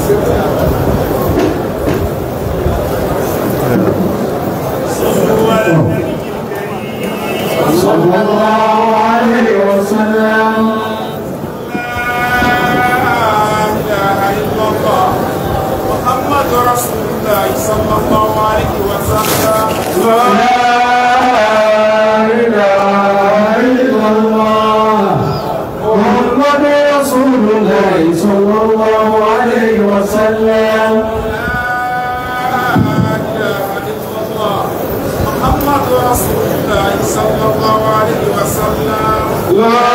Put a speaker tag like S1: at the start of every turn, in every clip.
S1: صلى الله عليه وسلم
S2: محمد رسول الله صلى الله عليه وسلم
S1: لا إله إلا الله محمد رسول الله صلى الله عليه وسلم
S2: محمد رسول الله صلى الله عليه وسلم
S1: لا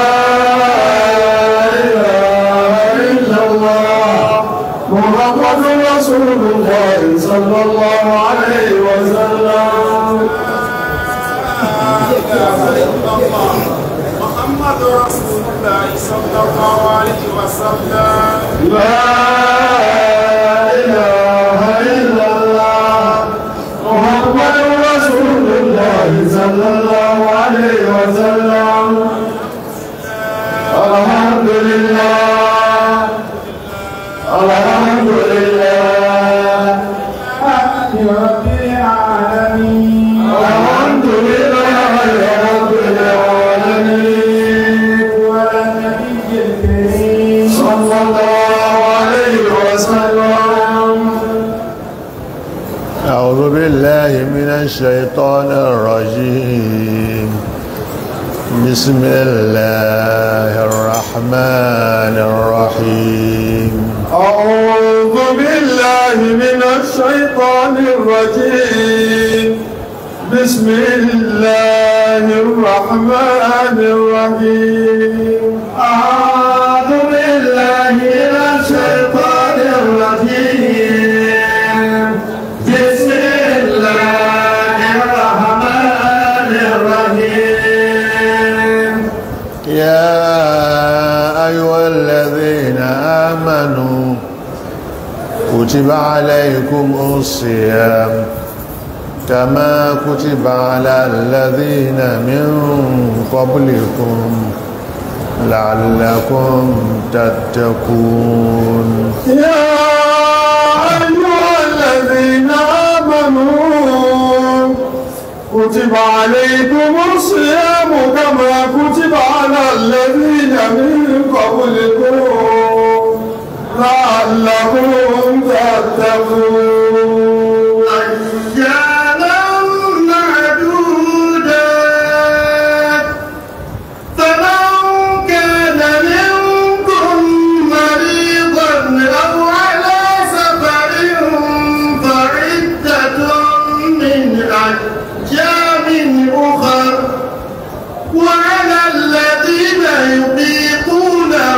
S1: إله إلا الله محمد رسول الله صلى الله عليه وسلم
S2: محمد رسول الله صلى الله عليه وسلم
S1: لا إله إلا الله محمد رسول الله صلى الله عليه وسلم الحمد لله الحمد لله حمد رب العالمين الحمد لله رب العالمين والنبي الكريم صلى الله عليه وسلم
S3: أعوذ بالله من الشيطان الرجيم بسم الله الرحمن الرحيم
S1: أعوذ بالله من الشيطان الرجيم بسم الله الرحمن الرحيم أعوذ بالله من الشيطان الرجيم بسم الله الرحمن الرحيم
S3: يا أيها الذين آمنوا كتب عليكم الصيام كما كتب على الذين من قبلكم لعلكم تتقون
S1: يا أيها الذين آمنوا كتب عليكم الصيام كما كتب على الذين من قبلكم لعلكم تتقون أياما معدودات فمن كان منكم مريضا أو على سفر فعدة من أيام أخر وعلى الذين يطيقونه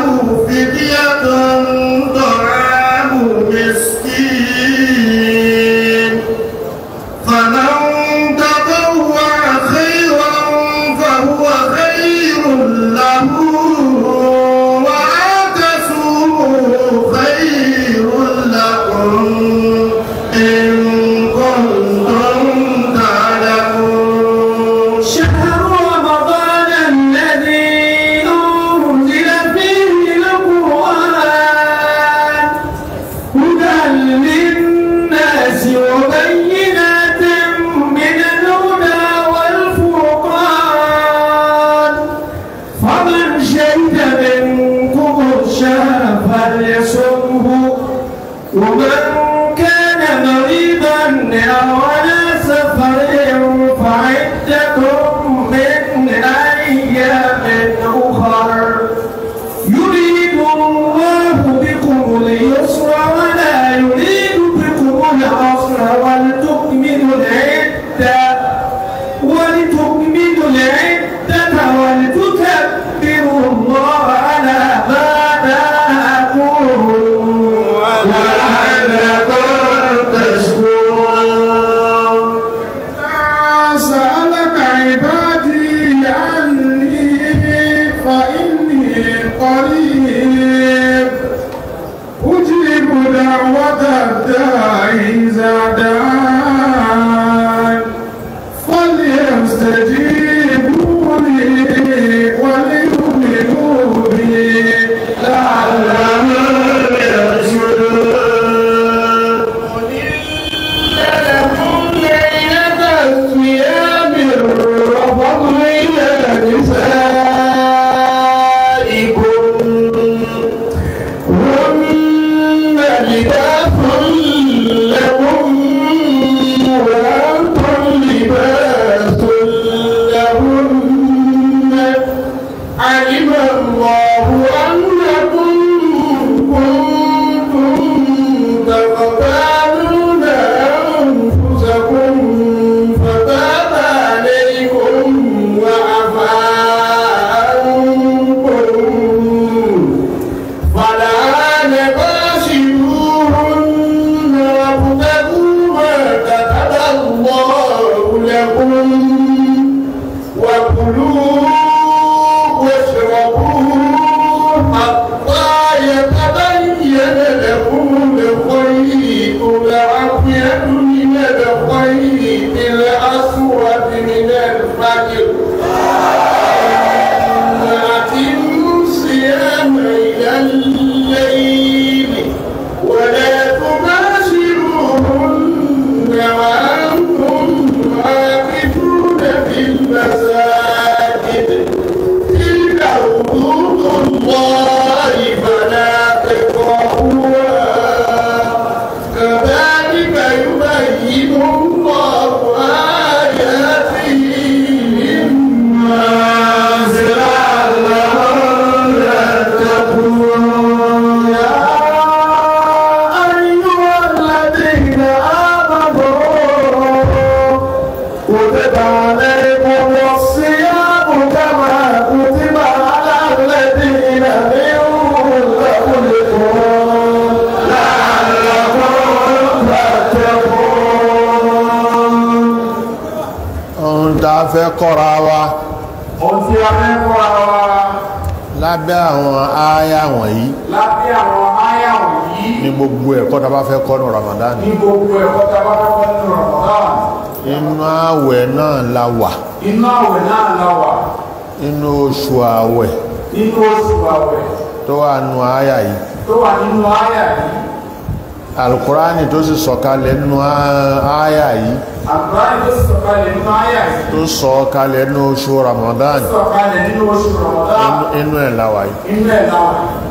S3: fẹ́ kọ́ra wa
S2: ohun tí a fẹ́ kọ́ra wa
S3: lábẹ́ àwọn ááyà wọ̀nyí
S2: lábẹ́ àwọn áyà wọ̀nyí
S3: ní gbogbo ẹ̀kọ́ tá a bá fẹ́ kọ́ ní Ramadan
S2: ní gbogbo ẹ̀kọ́ tá a bá fẹ́ kọ́ nínú Ramadan
S3: inú àwẹ̀ náà la wà
S2: inú àwẹ̀ náà la wà
S3: inú oṣù àwẹ̀
S2: nínú oṣù àwẹ̀
S3: tó wà nù ááyà yìí
S2: tó wà nínú áyà yìí
S3: alukurani tó sì sọ̀kalẹ̀ nínú ááyà yìí
S2: àgbáyé tó sọ̀kalẹ̀ nínú áyà yìí
S3: tó sọ̀kalẹ̀ nínú oṣù Ramadan
S2: sọ̀kalẹ̀ nínú oṣù Ramadan
S3: inú- inú ẹ̀ la wà yìí
S2: inú ẹ̀ la wà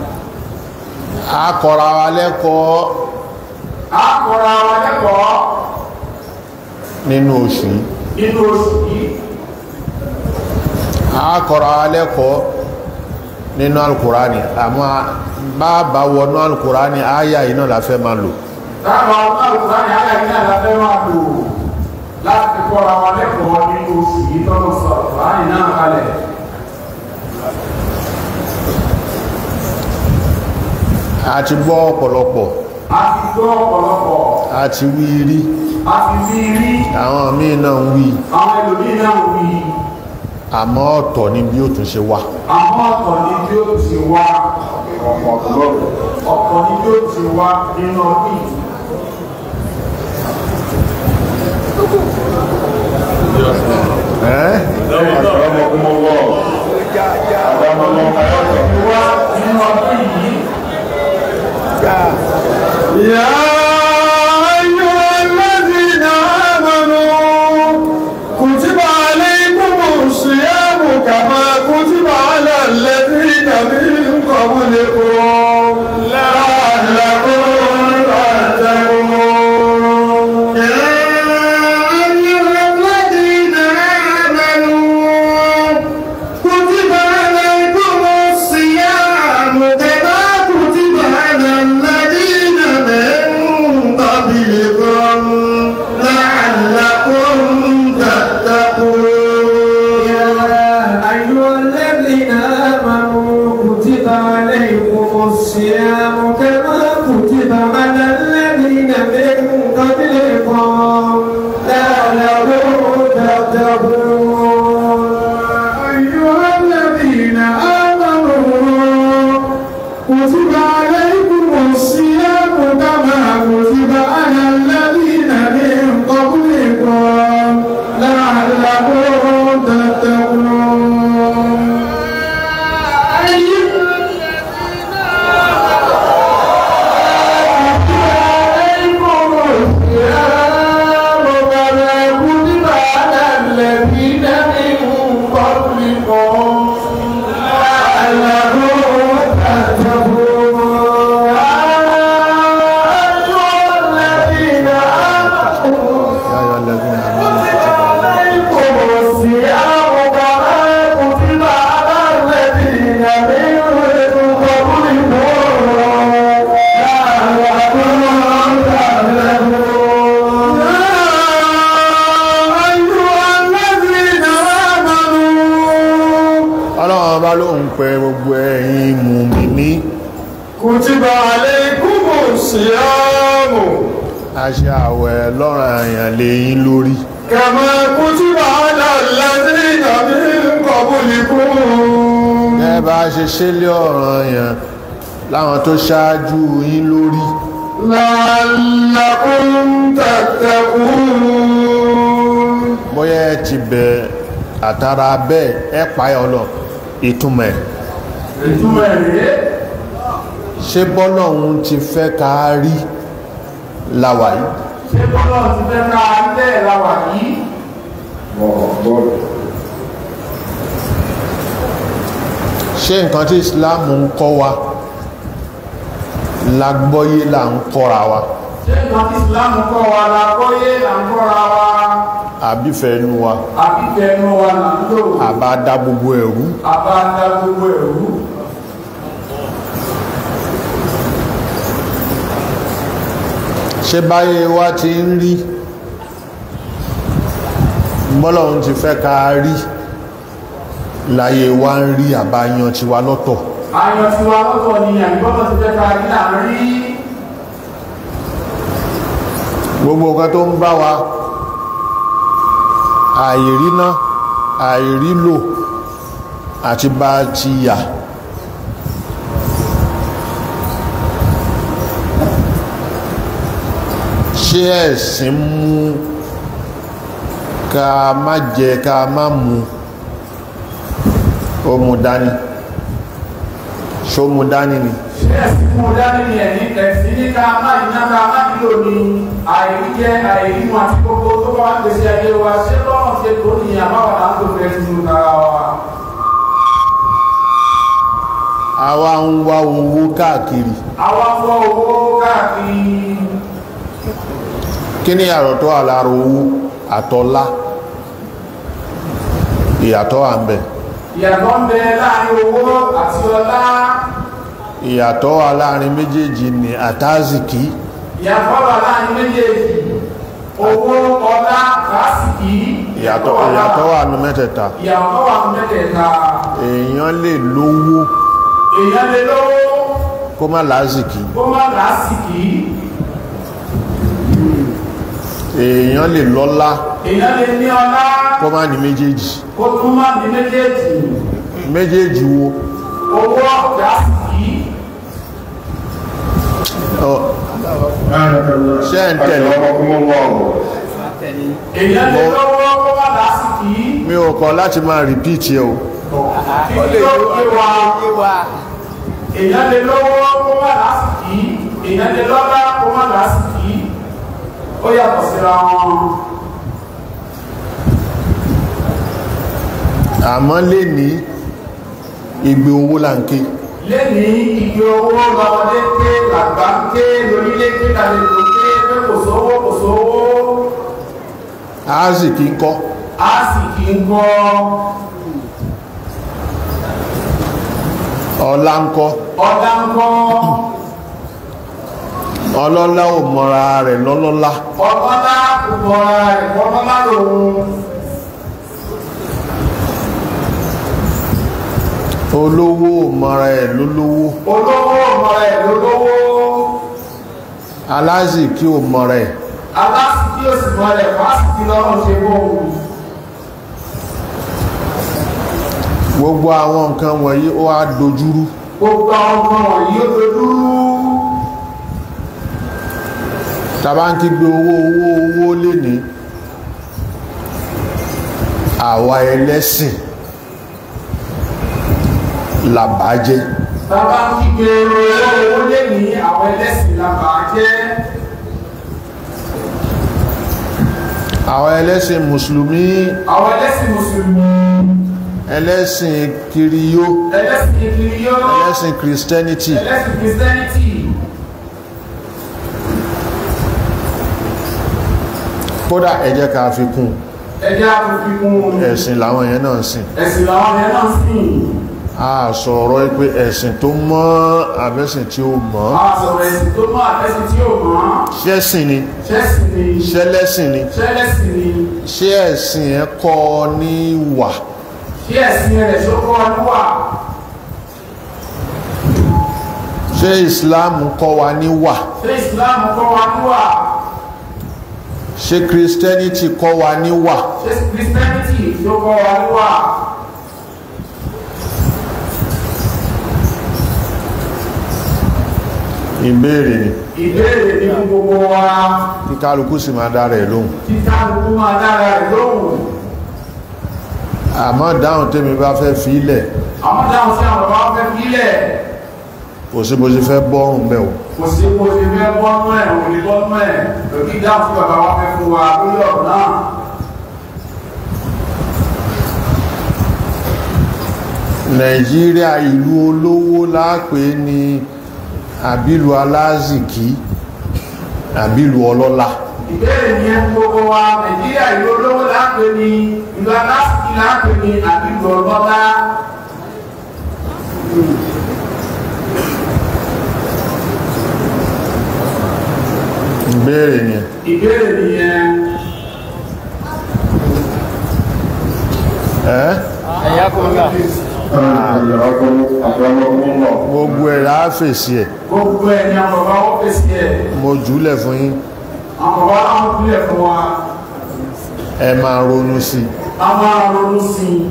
S3: a kọ́ra wa lẹ́kọ̀ọ́
S2: á kọ́ra wa lẹ́kọ̀ọ́
S3: nínú oṣù yìí
S2: nínú oṣù yìí
S3: a kọ́ra wa lẹ́kọ̀ọ́ nínú alukurani àmọ́ bàbá wọnú alukurani ááyà yìí náà la fẹ́ máa lò
S2: dábàá ọmọ àlùkò ní áyà yìí náà la fẹ́ máa lò láti kọ́ra wa lẹ́kọ̀ọ́ nínú oṣù yìí tọ́lọ́ sọ àlùkò náà kalẹ̀
S3: a ti gbọ́ ọ̀pọ̀lọpọ̀
S2: a ti gbọ́ ọ̀pọ̀lọpọ̀
S3: a ti wí rí
S2: a ti fi rí
S3: àwọn míì náà ń wí
S2: àwọn ẹlòmíì náà wí
S3: àmọ́ ọ̀tọ̀ ni bí ó tún ṣe wà
S2: àmọ́ ọ̀tọ̀ ni bí ó ti wá ọ̀pọ̀ ni bí ó ti wá nínú ọdún yìí.
S3: ẹ́
S2: wá nínú ọdún yìí
S1: يا أيها الذين آمنوا كتب عليكم الصيام كما كتب على الذين من قبلكم لعلكم تتقون يا أيها الذين آمنوا كتب عليكم الصيام كما كتب على الذين من قبلكم لعلكم تتقون
S2: أيها الذين آمنوا كتب عليكم الصيام كما كتب على الذين من قبلكم لعلكم تتقون
S1: أيها الذين آمنوا كتب عليكم الصيام كما كتب على الذين من قبلكم لعلكم تتقون أيها الذين آمنوا الصيام كما كتب على الذين من قبلكم لعلكم تتقون أيها الذين آمنوا
S3: يا أيها الذين آمنوا
S1: عليكم الصيام كما كتب على الذين من قبلكم لعلكم تتقون يا أيها الذين آمنوا
S3: ọlọ́run bá ló ń pẹ gbogbo ẹ̀yin mùmíní
S1: كتب عليكم الصيام
S3: a ṣe àwẹ̀ lọ́rọ̀ àyàn lè yín lórí
S1: كما كتب على الذين من قبلكم
S3: gẹ́gẹ́ bá ṣe ṣe lé ọ̀rọ̀ àyàn láwọn tó ṣáájú yín lórí
S1: لعلكم تتقون
S3: bóyá ẹ ti bẹ̀ àtàrà bẹ́ẹ̀ ẹ páyà ọlọ ìtumọ̀ ẹ̀
S2: ìtumọ̀ rèé
S3: ṣé bọ́lọ́hun ti fẹ́ ká rí láwà yìí
S2: ṣé bọ́lá ti fẹ́ ká ilé ìlàwà yìí
S3: ṣé nǹkan tí Islam ń kọ́ wa lágbọ́yé là ń kọ́ra wa
S2: ṣé nǹkan tí ìsìlámù kọ́ wa la kọ́yé là ń kọ́ra wa
S3: àbífẹ́ inú wa
S2: àbí tẹnu wa là ń lò
S3: àbá dá gbogbo ẹ̀rú
S2: àbá dá gbogbo ẹ̀rú
S3: ṣé báyé wa ti ń rí bọ́lọ́hun ti fẹ́ ká rí láyé wa ń rí àbáyan tiwa lọ́tọ̀
S2: ayọ̀ tí wa lọ́tọ̀ ni àyíkọ́tọ̀ ti fẹ́ ká rí là ń rí
S3: gbogbo nǹkan tó ń bá wa àìríná àìrílò àti bá ti yà ṣé ẹ̀sìn mú ká má jẹ ká má mu ó mú dání ṣó mú dání ni
S2: ṣé ẹ̀sìn mú dání ni ẹ̀yìn ẹ̀sìn ní ká má iná ká má nílò ní àìríjẹ àìrímu àti gbogbo tó bá wà gbèsè ayé wa ṣé lọ́nà ṣe tó ní àbáwọ̀dà tó fẹ́ sínú kára wa.
S3: àwa ń wá owó káàkiri
S2: àwa ń wá owó káàkiri
S3: kí ni àrọ̀ tó wà lára owó àtọ́lá ìyàtọ̀ wà ń bẹ̀
S2: ìyàtọ̀ ń bẹ láàrin owó àti ọlá
S3: ìyàtọ̀ wà láàrin méjèèjì ní àtàzìkí
S2: ìyàtọ̀ wà láàrin méjèèjì owó ọlá kásìkì
S3: ìyàtọ̀ ìyàtọ̀ wà ní mẹ́tẹ̀ẹ̀ta
S2: ìyàtọ̀ wà ní mẹ́tẹ̀ẹ̀ta
S3: èèyàn lè lówó
S2: èèyàn lè lówó
S3: kó má lázìkí
S2: kó má lásìkì
S3: èèyàn lè lọ́lá
S2: èèyàn lè ní ọlá
S3: kó má ní méjèèjì
S2: kó tún má ní méjèèjì
S3: méjèèjì wo
S2: owó kásìkì
S3: ọ, ṣé ẹ̀ ń tẹ̀lé
S2: èèyàn lè lówó kó má lásìkì
S3: mi ò kọ̀ láti máa rìpíìtì ẹ o
S2: kí ni ó yé wa èèyàn lè lówó kó má lásìkì èèyàn lè lọ́lá kó má lásìkì ó yàtọ̀ síra wọn.
S3: àmọ́ lè ní ìgbé owó láǹké
S2: lẹ́ni ìgbé owó lọ́wọ́dé ké làgbà ń ké lórílẹ̀ ké lálejò ké pé kò sówó kò sówó
S3: áàzìkí ń kọ́
S2: á sì kí ń kọ́
S3: ọlá ń kọ́
S2: ọ̀dà ń kọ́
S3: ọlọ́lá ò mọ́ra rẹ̀ lọ́lọ́lá
S2: ọ̀kọ́lá kòkòrò rẹ̀ kọ́kọ́lá lòun
S3: olówó ò mọ́ra ẹ̀ lólówó
S2: olówó ọmọ rẹ̀ lólówó
S3: alázìkí ò mọ́ra ẹ̀
S2: alásìkí òsì mọ́ rẹ̀ fásitì lọ́rùn ṣe bóun
S3: gbogbo àwọn nǹkan wọ̀nyí ó wá dojúrú
S2: gbogbo àwọn ọmọ wọ̀nyí ó dojú
S3: tàbá ń kígbe owó owó owó lè ní àwa ẹlẹ́sìn làbájẹ́
S2: bàbá ń kígbe owó owó lé ní àwọn ẹlẹ́sìn làbà jẹ́
S3: àwọn ẹlẹ́sìn mùsùlùmí
S2: àwọn ẹlẹ́sìn mùsùlùmí
S3: ẹlẹ́sìn kiriyó
S2: ẹlẹ́sìn kìrìyó
S3: ẹlẹ́sìn christianity
S2: ẹlẹ́sìn kìrìsìtẹ́nìtì
S3: kódà ẹ jẹ́ ká fi kún
S2: ẹjẹ́ àfikún
S3: ẹ̀sìn làwọn yẹn náà sìn
S2: ẹ̀sìn làwọn yẹn náà sìn
S3: a sọ̀rọ̀ pé ẹ̀sìn tó mọ́ àbẹ́sìn tí ó mọ́
S2: a sọ̀rọ̀ ẹ̀sìn tó mọ́ àtẹ́sìn tí ò mọ́
S3: ṣẹ́sìn ni
S2: ṣẹ́sìn ni
S3: ṣẹlẹ́sìn ni
S2: ṣẹlẹ́sìn ni
S3: ṣé ẹ̀sìn ẹ kọ́ ní wà
S2: ṣé ẹ̀sìn rẹ̀ ṣó kọ́ níwà
S3: ṣé islam kọ́ wa ní wà
S2: ṣé islam kọ́ wa níwà
S3: ṣé christianity kọ́ wa ní wà
S2: ṣé kìrìsìtẹ́nìtì ṣó kọ́ wa níwà
S3: ìbéèrè ni
S2: ìbéèrè ní fún gbogbo wa
S3: kí kálukú sì máa dára ẹ̀ lóhùn
S2: títà gbogbo máa dára rẹ̀ lóhùn
S3: àmọ́ dáhùn tèmi bá fẹ́ fi ilẹ̀
S2: àwọn dáhùn sí àwọn bàbá fẹ́ fílẹ̀
S3: kò sí bó ṣe fẹ́ bọ́rùn bẹ́ẹ̀ o
S2: kò sí kò sí fẹ́ bọ́nú ẹ̀ òun ní bọ́nú ẹ̀ lòdì dáhùn sí bàbá wa fẹ́ fún wa lórí ọ̀rọ̀ náà
S3: nàìjíríà ìlú olówó láàpé ní àbílù alázìkí àbílù ọlọ́lá
S2: ìbéèrè ní ẹ gbogbo wa nàìjíríà ìlú olówó láàpẹ ní ìlú alásìkí láàpẹ ní àbílù ọlọ́lá
S3: ìbéèrè ni
S2: ìbéèrè ní ẹ
S3: ẹ́ gbogbo ẹ̀ láà fèsì ẹ̀
S2: gbogbo ẹ̀ ní àwọn bàbá wọ́n fèsì ẹ̀
S3: mo jùlẹ̀ fún yín
S2: àwọn bàbá wọn kúlẹ̀ fún wa
S3: ẹ máa ronú sí i
S2: a máa ronú sí i.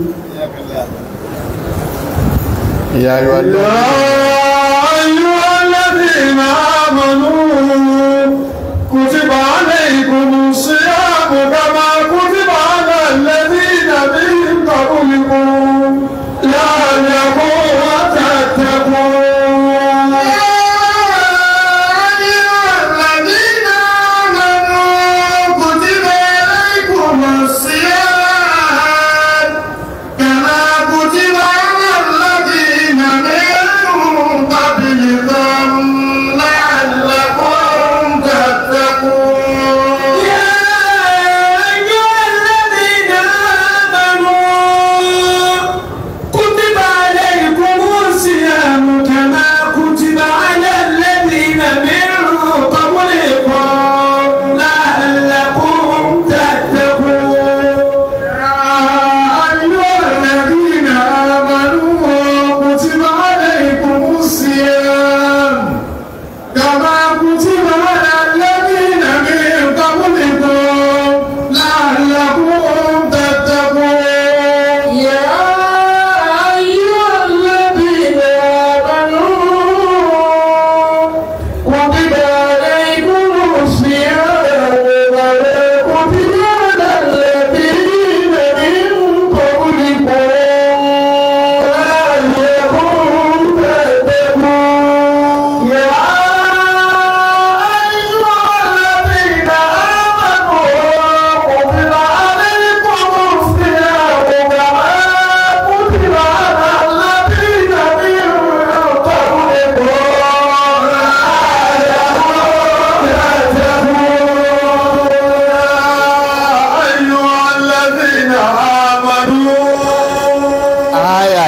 S3: ìyá ayọ̀ alẹ́
S1: يا أيها الذين آمنوا كتب عليكم الصيام كما كتب على الذين من قبلكم لعلكم تتقون يا أيها الذين آمنوا كتب عليكم الصيام كما كتب على الذين من قبلكم لعلكم تتقون يا أيها الذين آمنوا كتب عليكم الصيام كما كتب على الذين من قبلكم لعلكم تتقون يا أيها الذين آمنوا كتب عليكم الصيام كما كتب على الذين من قبلكم لعلكم تتقون يا أيها الذين آمنوا كتب عليكم الصيام كما كتب على الذين من قبلكم لعلكم تتقون يا أيها الذين آمنوا كتب عليكم الصيام كما كتب على الذين من قبلكم أيها الذين آمنوا
S3: àyà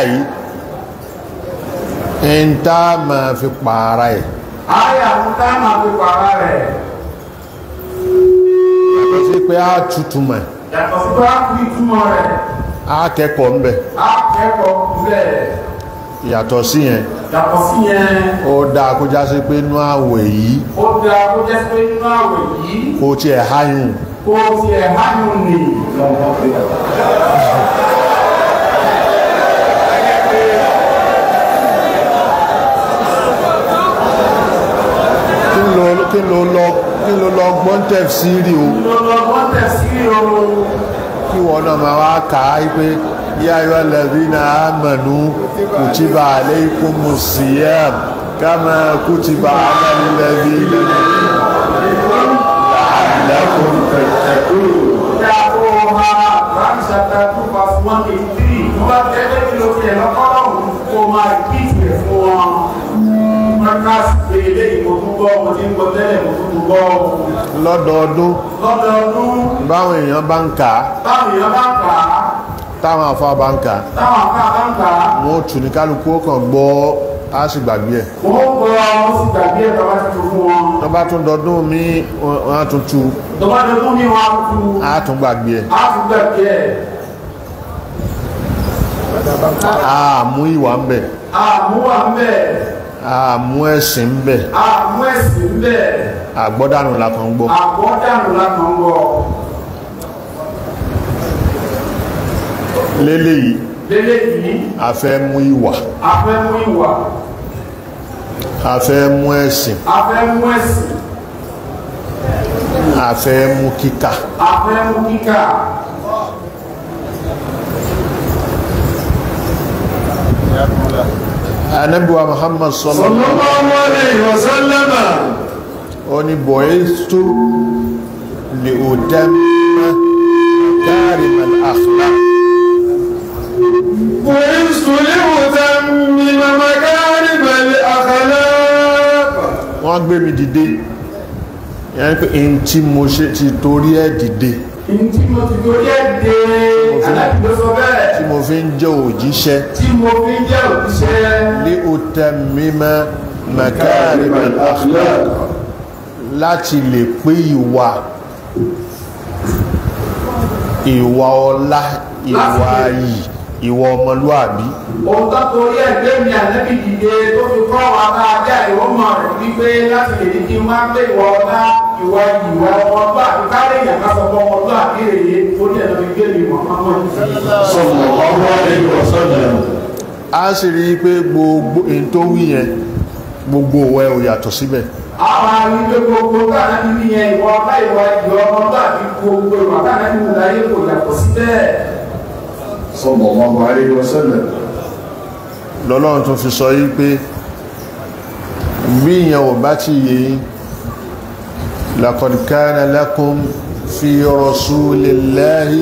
S3: yìí ń tá máa fi pààrà ẹ̀
S2: àyà ń tá máa fi pàrà rẹ̀
S3: yàtọ̀ sí pé á tutù mọ̀
S2: yàtọ̀ sí bá kú ìtumọ̀ rẹ̀
S3: á kẹ́kọ̀ọ́ ń bẹ̀
S2: á kẹ́kọ̀ọ́ bẹ́ẹ̀
S3: yàtọ̀ sí yẹn
S2: yàtọ̀ sí yẹn
S3: ó dáa kó já sí pé inú àwẹ̀ yìí
S2: ó dáa kó jẹ́ pé nínú àwẹ̀ yìí
S3: kó tiẹ̀ háyùn
S2: kó o ti ẹ̀ hánú nì
S3: kí ló kí ló lọ kí ló lọ gbọ́n tẹ̀ sí rí o
S2: lọ́lọ́gbọ́n tẹ̀ sí o
S3: kí wọ́n náà máa wá kà á pé yá ayọ́ lẹ́bí náà mọ̀nú kùtìbà alaykumu siyam kama kùtìbà alẹ́lẹ́bí lẹ́kùn tẹ̀tẹ̀kùn
S2: dáa kó o ha láti ṣàtà tó bá fún wọn kì í tírì wọ́n bá tẹ́lẹ̀ kí ló fi ẹ̀ lọ́kọ́rọ́ òun kó o máa kí ìfẹ́ fún wọn mọ́kàsí pé eléyìí mo tún gbọ́ mo ti ń gbọ́ tẹ́lẹ̀ mo tún gbọ́
S3: lọ́dọọdún
S2: lọ́dọọdún
S3: báwọn èèyàn bá ń kà á
S2: táwọn èèyàn bá ń kà á
S3: táwọn afá bá ń kà á
S2: táwọn àká bá ń kà á
S3: wọn ò tù ní kálukú ó kàn gbọ́ á sì gbàgbé ẹ̀
S2: wọ́n gbọ́ wọ́n sì gbàgbé ẹ̀ tọ́wọ́ ti tó fún wọn
S3: wọ́n bá tún dọdún mí wọ́n á tún tu
S2: tọ́wọ́ ti tó ní wọn á tu
S3: á tún gbàgbé ẹ̀
S2: á tún gbàgbé ẹ̀
S3: á mú ìwà ń bẹ̀
S2: àmúwà ń bẹ̀
S3: á mú ẹ̀sìn ń bẹ̀
S2: àmú ẹ̀sìn ń bẹ̀
S3: àgbọ́dànù la kàn ń gbọ́
S2: àgbọ̀dànù lákàn gbọ́
S3: lélẹ́yìí
S2: lélẹ́yìí
S3: a fẹ́ mú ìwà
S2: afẹ́mú ìwà
S3: a fẹ́ mú ẹ̀sìn
S2: afẹ́mú ẹ̀sìn
S3: a fẹ́ mú kíkà
S2: afẹ́mú kíkà
S3: anabiwa muhammad sallallahu
S1: sallallahu alayhi wa sallam
S3: ó ní bu'istu li utamma makarim al-akhlaq
S1: بعثت لأتمم مكارم الأخلاق
S3: wọ́n gbé mi dìde yẹn pé in tí mo ṣe ti torí ẹ̀ dìde
S2: ntí mo ti torí ẹ̀ dé alábìlóso bẹ́ẹ̀
S3: tí mo fi ń jẹ́ òjíṣẹ́
S2: tí mo fi ń jẹ́ òṣìṣẹ́
S3: li utammima makarim al-akhlaq láti lè pé ìwà ìwà ọlá ìwà yìí ìwà ọmọlúàbí
S2: ohun tó torí ẹ̀ gbé mi ànábì dìde tó fi kọ́ wa ká ajá ìwọ́mọ̀ rẹ̀ wípé láti lè ní kí n máa gbé ìwà ọlá ìwà ìwà ọmọlúàbí kárí èèyàn ká sọ fún ọmọlúàbí rèé ó ní ẹ̀rọ fi gbé mi mọ̀ ọmọ
S1: sallallahu alayhi wa sallam
S3: a sì rí i pé gbogbo èyí tó wí yẹn gbogbo òwe ò yàtọ̀ síbẹ̀
S2: àwọn arúgbó gbogbo káàná níbi yẹn ìwọ ọba ìwọ ìwọ ọmọ tó àti gbogbo ìwà káàná níbi láyé kò yàtọ̀ sí bẹ́ẹ̀.
S1: sallallahu alayhi wa sallam
S3: lọ́lọ́run tún fi sọ yí pé bí ìyẹn ò bá ti yé yín laqad kana lakum fi rasulillahi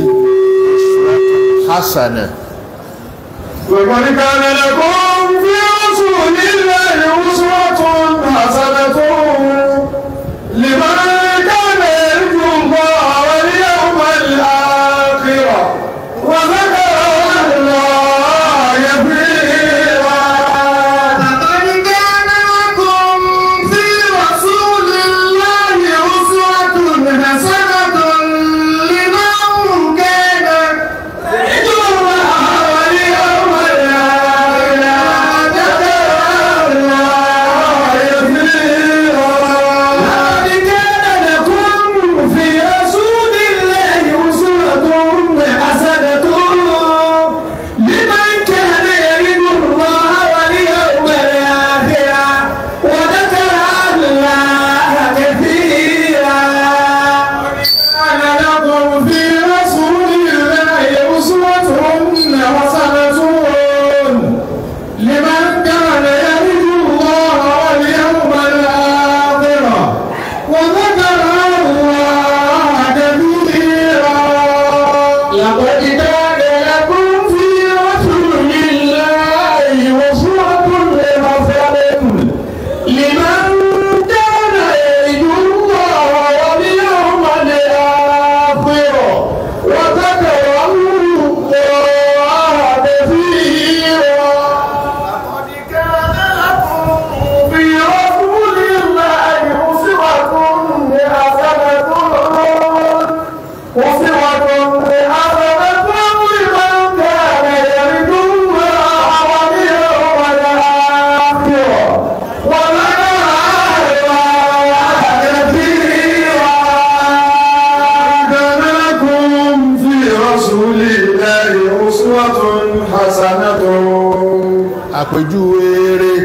S3: hasana
S1: لقد كان لكم في رسول الله أسوة حسنة لمن كان يرجو الله واليوم الآخر وذكر الله كثيرا
S2: لقد كان لكم في رسول الله أسوة حسنة لمن كان
S1: يرجو الله واليوم الآخر وذكر الله كثيرا
S2: لقد كان لكم في رسول الله أسوة حسنة لمن كان يرجو الله واليوم الآخر وذكر الله كثيرا
S1: كان لكم في رسول الله أسوة حسنة لمن كان يرجو الله واليوم الآخر وذكر الله كثيرا
S2: لقد كان لكم في رسول الله أسوة حسنة لمن كان يرجو الله واليوم الآخر وذكر الله كثيرا لقد كان لكم في رسول الله أسوة حسنة وصوة حسنة لمن كان يرجو الله واليوم الآخر وذكر الله كثيرا
S1: كان لكم في رسول الله أسوة حسنة
S3: àpèjúwe eré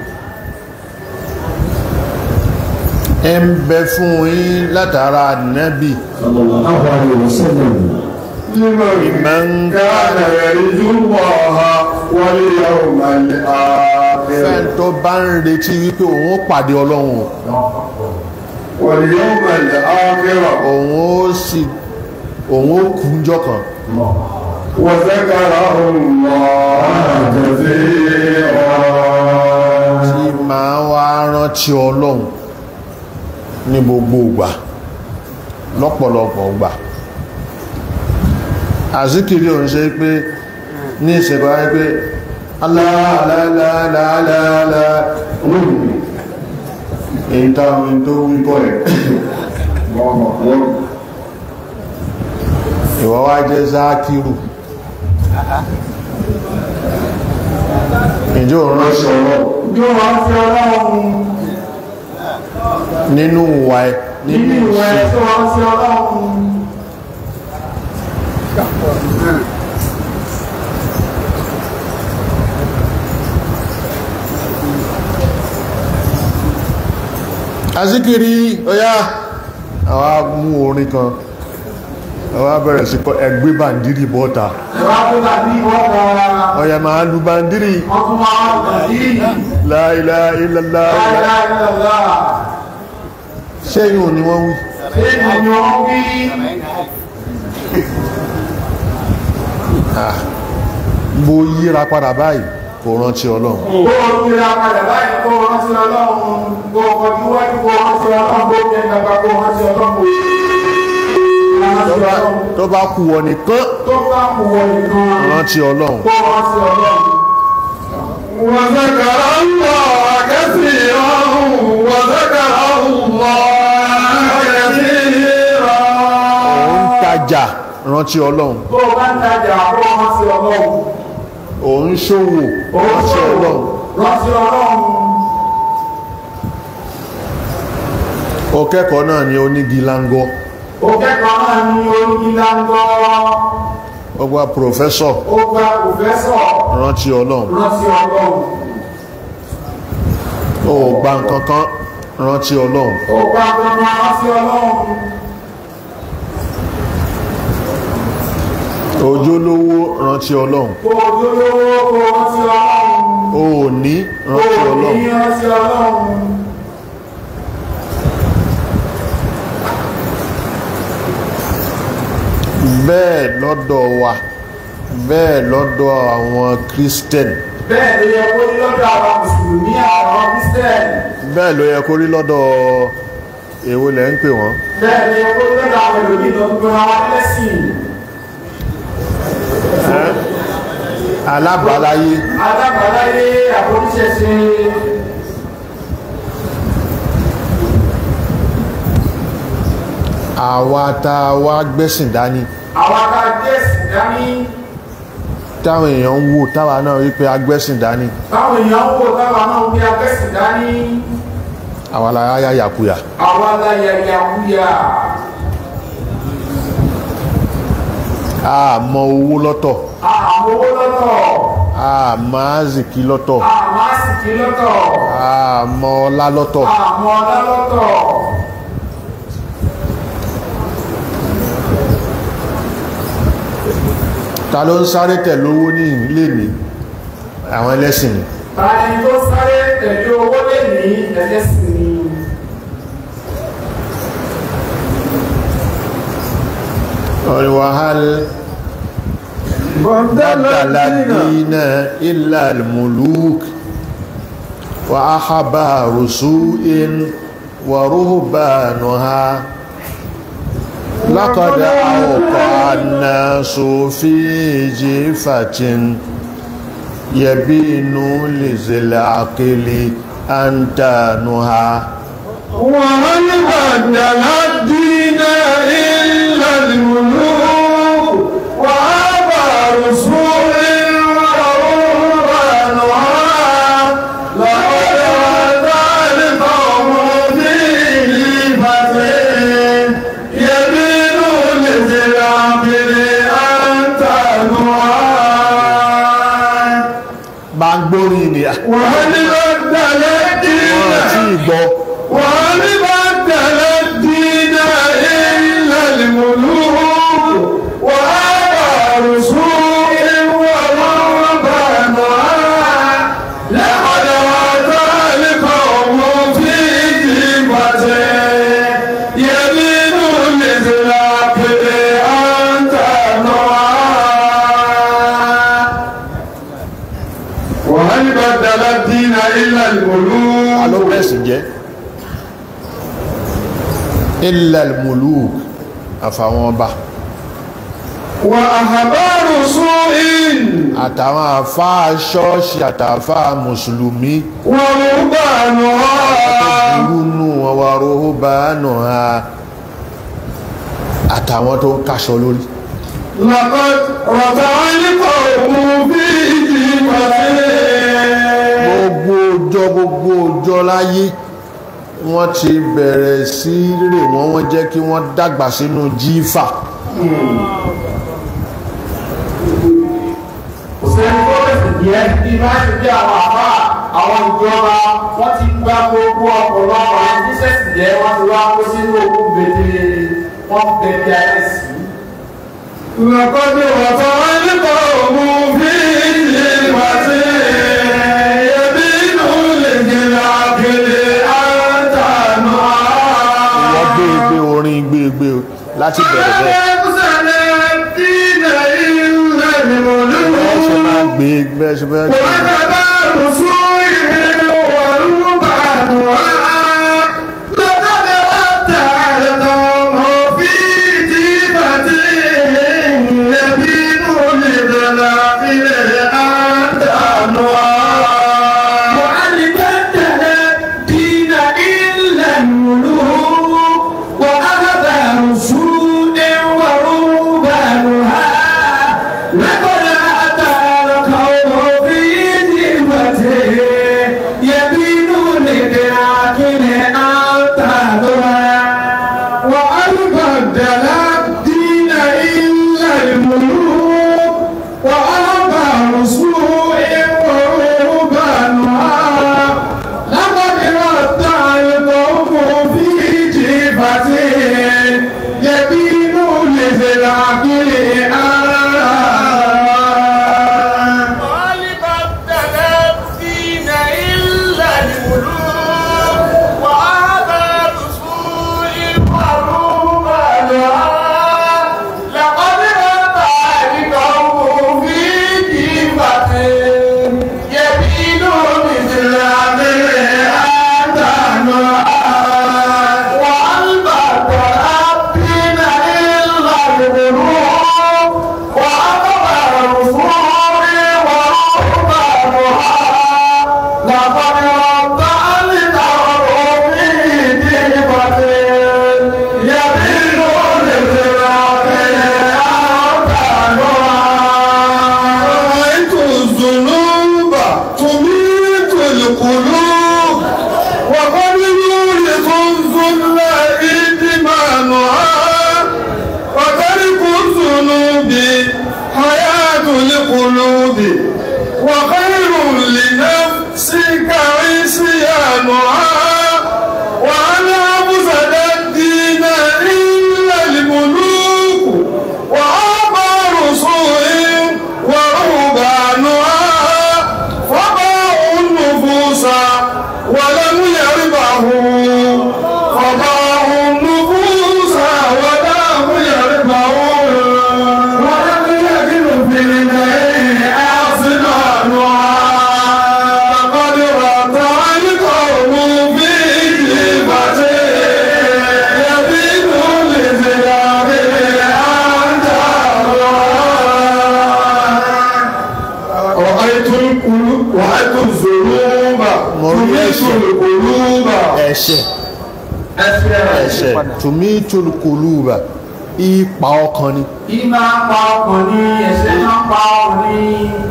S3: ẹ ń bẹ fún yín látara nábì
S1: sallallahu alayhi wa sallam
S3: man
S1: كان يرجو الله واليوم
S3: fẹ́n
S1: الآخر
S3: tó bá ń retí wípé òun ó pàdé ọlọ́run
S1: واليوم الآخر
S3: òun ó sì òun ó kú njọ́ kan
S1: وذكر الله كثيرا
S3: tí máa wá rántí ọlọ́run ní gbogbo ìgbà lọ́pọ̀lọpọ̀ ìgbà àzíkiri òun ṣe pé ní ìṣẹ̀bá pé aláàlálàálàálà èyí táwọn tó wípọ̀ ẹ̀ ìwọ wá jẹ́ zákírù ìjọ òun ránṣẹ́ ọlọ́run
S2: yóò wá sí ọlọ́run
S3: nínú ìwà ẹ̀
S2: nínú ìwé tó wá sí ọlọ́run
S3: azikiri ọya àwa mú orin kan àwa bẹ̀rẹ̀ sí kọ ẹgbẹ́ bàndírì bọ́ta
S2: ẹ̀wá tó tàbí ọkọ̀
S3: ọya máa lu bàndírì
S2: ọkùn máa ń tàbí
S3: la ilaha illallah
S2: láìláìlọ́lá
S3: ṣẹ́yìn ò ní wọ́n wí
S2: ṣé ìyàn wí
S3: bó yíra padà báyìí kò rántí ọlọ́run
S2: kó o kíra padà báyìí kó o rántí ọlọ́run kó o kọjú wájú kó o rántí ọlọ́run kó o kẹ́ ìgbàgbà kó o rántí ọlọ́run kó o rántí
S3: tó bá-
S2: ọlọ́run
S3: tó bá kú wọ nìkan
S2: tó bá kú wọ nìkan
S3: rántí ọlọ́run
S2: kó o rántí ọlọ́run.
S1: وذكر الله كثيرا وذكر الله كثيرا
S3: òun tajà rántí ọlọ́run
S2: kó o bá ń tajà kó o rántí ọlọ́run.
S3: òun ṣòwò rántí ọlọ́run
S2: rántí ọlọ́run.
S3: ó kẹ́kọ̀ọ́ náà ní onígi lángọ́
S2: òkè kan náà ní orí ńláńgọ́
S3: ó gba pòfẹ́sọ̀
S2: ó gba pòfẹ́sọ̀
S3: rántí ọlọ́run
S2: rántí ọlọ́run
S3: ó gba nǹkan kan rántí ọlọ́run
S2: ó gba gbogbo rántí ọlọ́run
S3: ojúlówó rántí ọlọ́run
S2: kó ojúlówó kó rántí ọlọ́run
S3: ó ní
S2: kó
S3: rántí ọlọ́run
S2: ní rántí ọlọ́run
S3: bẹ́ẹ̀ lọ́dọ̀ wa bẹ́ẹ̀ lọ́dọ̀ àwọn kírísítẹ̀nì
S2: bẹ́ẹ̀ ló yẹ kó ní lọ́dọ̀ àwọn mùsùlùmí àwọn kírísítẹ́nì
S3: bẹ́ẹ̀ ló yẹ kó rí lọ́dọ̀ èwo lẹ́ ń pè wọ́n
S2: bẹ́ẹ̀ ló yẹ kó ní lọ́dọ̀ àwọn ẹlòmíì tó ń gbọ́ra wa lẹ́sìn
S3: alábàáláyé
S2: alábàáláyé àforíṣẹ́ṣe
S3: àwa tá a wá gbẹ́sìn dání
S2: àwọn akájẹ́sì dání
S3: táwọn èèyàn ń wò táwa náà rí pé agbẹ́sìn dání
S2: táwọn èèyàn ń wò táwọn náà ń bí agbẹ́sì dání
S3: àwa la yá yàkuyà
S2: àwọn aláyàyàkúyà
S3: àmọ́ owó lọ́tọ̀
S2: àmówó lọ́tọ̀
S3: àmọ́ àzìkí lọ́tọ̀
S2: àmọ́ àsìkí lọ́tọ̀
S3: àmọ́ ọlá lọ́tọ̀
S2: àmọ́ ọlá lọ́tọ̀
S3: ta ló ń sáré tẹ̀lé owó ní ilé ní àwọn ẹlẹ́sìn ni
S2: tani tó sáré tẹ̀lé owó lè ní ẹlẹ́sìn ni
S3: wàhálà بدل الدين إلا الملوك وأحبار سوء ورهبانها لقد أوقع الناس في جيفة يبين لذي العقل أنتانها
S1: ومن بدل الدين إلا الملوك وأبى رسول ورهبانها لقد أتى القوم في جيفة يمين لذي العقل أن تنوى
S3: gbàngbórí ni à
S1: وهل بدل الدين
S3: wọ́n tí gbọ́
S1: وهل بدل الدين إلا الملوك وآبى رسول ورهبانها لقد أتى القوم في جيبة يمين لذراك أن تنوى وهل بدل الدين إلا الملوك
S3: alóbẹ̀sìn jẹ́ ilẹ̀ muluk àfàwọn ọba
S1: وأخبار سوء
S3: àtàwọn àfáà ṣọ́ọ̀ṣì àtàfáà mùsùlùmí
S1: ورهبانها
S3: burúnú wọn wà róhóbánù ha àtàwọn tó ń káṣọ lórí
S1: لقد رفع القوم في جيبته
S3: gbogbo ọjọ́ gbogbo ọjọ́ láyé wọ́n ti bẹ̀rẹ̀ sí rè wọ́n wọ́n jẹ́ kí wọ́n dàgbà sínú jífà
S2: òṣèlú tó bẹ̀sẹ̀ jẹ́ bí bá ṣe bí àwọn àbá àwọn ìjọba wọ́n ti gba gbogbo ọ̀pọ̀lọpọ̀ àwọn bíṣẹ̀sì jẹ́ wọ́n ti wá kó sínú òkú gbèdé wọ́n gbèdé ayé sí
S1: لقد رفع القوم في جيبته يبين للعقل أن تنوى
S3: wọ́n gbé gbé orin gbé gbé láti bẹ̀rẹ̀ bẹ́ẹ̀ bẹ́ẹ̀ ṣe máa gbé bẹ́ẹ̀ ṣe bẹ́ẹ̀ gbé
S1: لقد أتى القوم في kùlùbà
S3: ẹ̀ṣẹ̀
S1: ẹsẹ̀
S3: ẹ̀ṣẹ̀ tumitul quluba ipa ọkàn ni
S2: ìmá pa ọkàn ní ẹ̀ṣẹ̀ máa pa ọkàn ní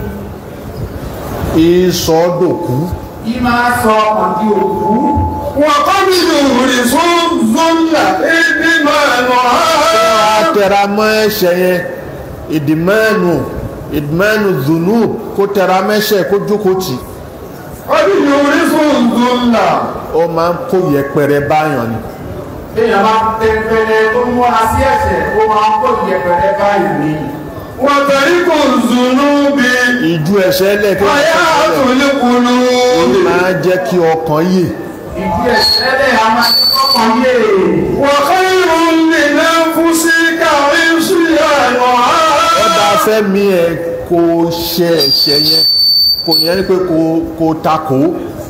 S3: ìsọdòkú
S2: ìmá sọ ọkàn di òkú
S1: wọ́n kọ́ nínú ìrìnsún zọ́là ẹbí máa nọ
S3: tẹra mọ́ ẹ̀ṣẹ̀ yẹn ìdìmẹ́nu ìdìmẹ́nu dùnú kó tẹra mẹ́ṣẹ̀ kó jókòó tì
S1: kọ́ nínú ìrìnsún zọ́là
S3: ó máa ń kó yẹpẹrẹ báyàn ni
S2: èèyàn máa tẹ̀pẹ̀lẹ̀ tó múra sí ẹ̀ṣẹ̀ ó máa ń kó ìyẹ̀pẹ̀rẹ̀ báyìí ní
S1: wọ́n tẹ̀rí kò zùnú bí
S3: ìjú ẹ̀ṣẹ̀ lẹ́kẹ́
S1: ọ̀yá àtúnlé kùlùbì
S3: máa jẹ́ kí ọkàn yè
S2: ìdí ẹ̀ṣẹ̀ lẹ̀ a máa ń kọ́kàn yé
S1: wọ́n kọ́ irun lè náà fún sí káwé sí àná
S3: ó bá fẹ́ mi ẹ̀ kó ṣe ẹ̀ṣẹ̀ yẹn kò yẹn ni pé kó kó takò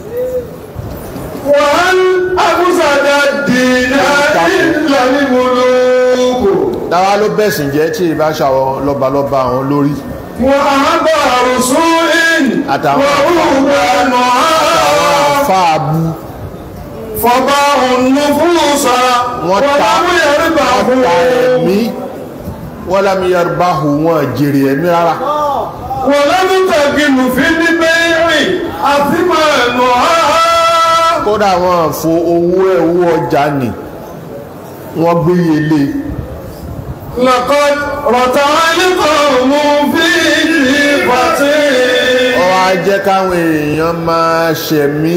S1: wọ́n àbúsàdá dìnnà ìlànà ìmúlòkò
S3: dáwà ló bẹ̀sìn jẹ́ tí ìbá ṣàwọn lọ́balọ́ba àwọn lórí
S1: wọ́n àbá àrùsùn in
S3: Àtàwọn-
S1: wọ́n rúgbà nà
S3: fáàbù
S1: fọba ònú fún ọ̀sà
S3: wọ́n ta
S1: láwọn yẹrí bà
S3: wọ́n
S1: fún
S3: ta ẹ̀mí wọ́n lámì yorùbá hù wọ́n jèrè ẹ̀mí rárá
S1: wọ́n lẹ́nu tẹ̀gìnù fi ní bẹ́ẹ̀rì àti máa nà
S3: kódà wọ́n fo owó ẹ̀ owó ọjà nì wọ́n gbé yẹlé
S1: lọ́kọ́ rọ̀tà ayékọ̀ mú fi ìdí pàtí
S3: ó wá jẹ́ káwọn èèyàn máa ṣẹ̀mí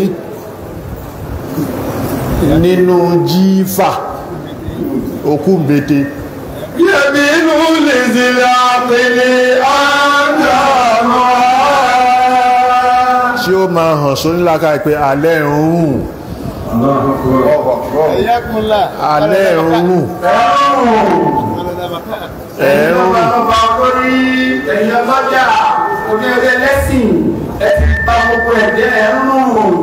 S3: nínú jífà òkú mbete
S1: yẹ̀bí inú lè zìlẹ̀ àpèlè àjàmọ́
S3: tí ó máa hàn sóníláka pé alẹ́ ń rùn alẹ́ ń rùn ẹ̀ ń rùn
S2: ọba orí ẹ̀yìn ọlọ́jà onírẹ̀ lẹ́sìn ẹ ti bá gbogbo ẹ̀jẹ̀ ẹ̀ ń rùn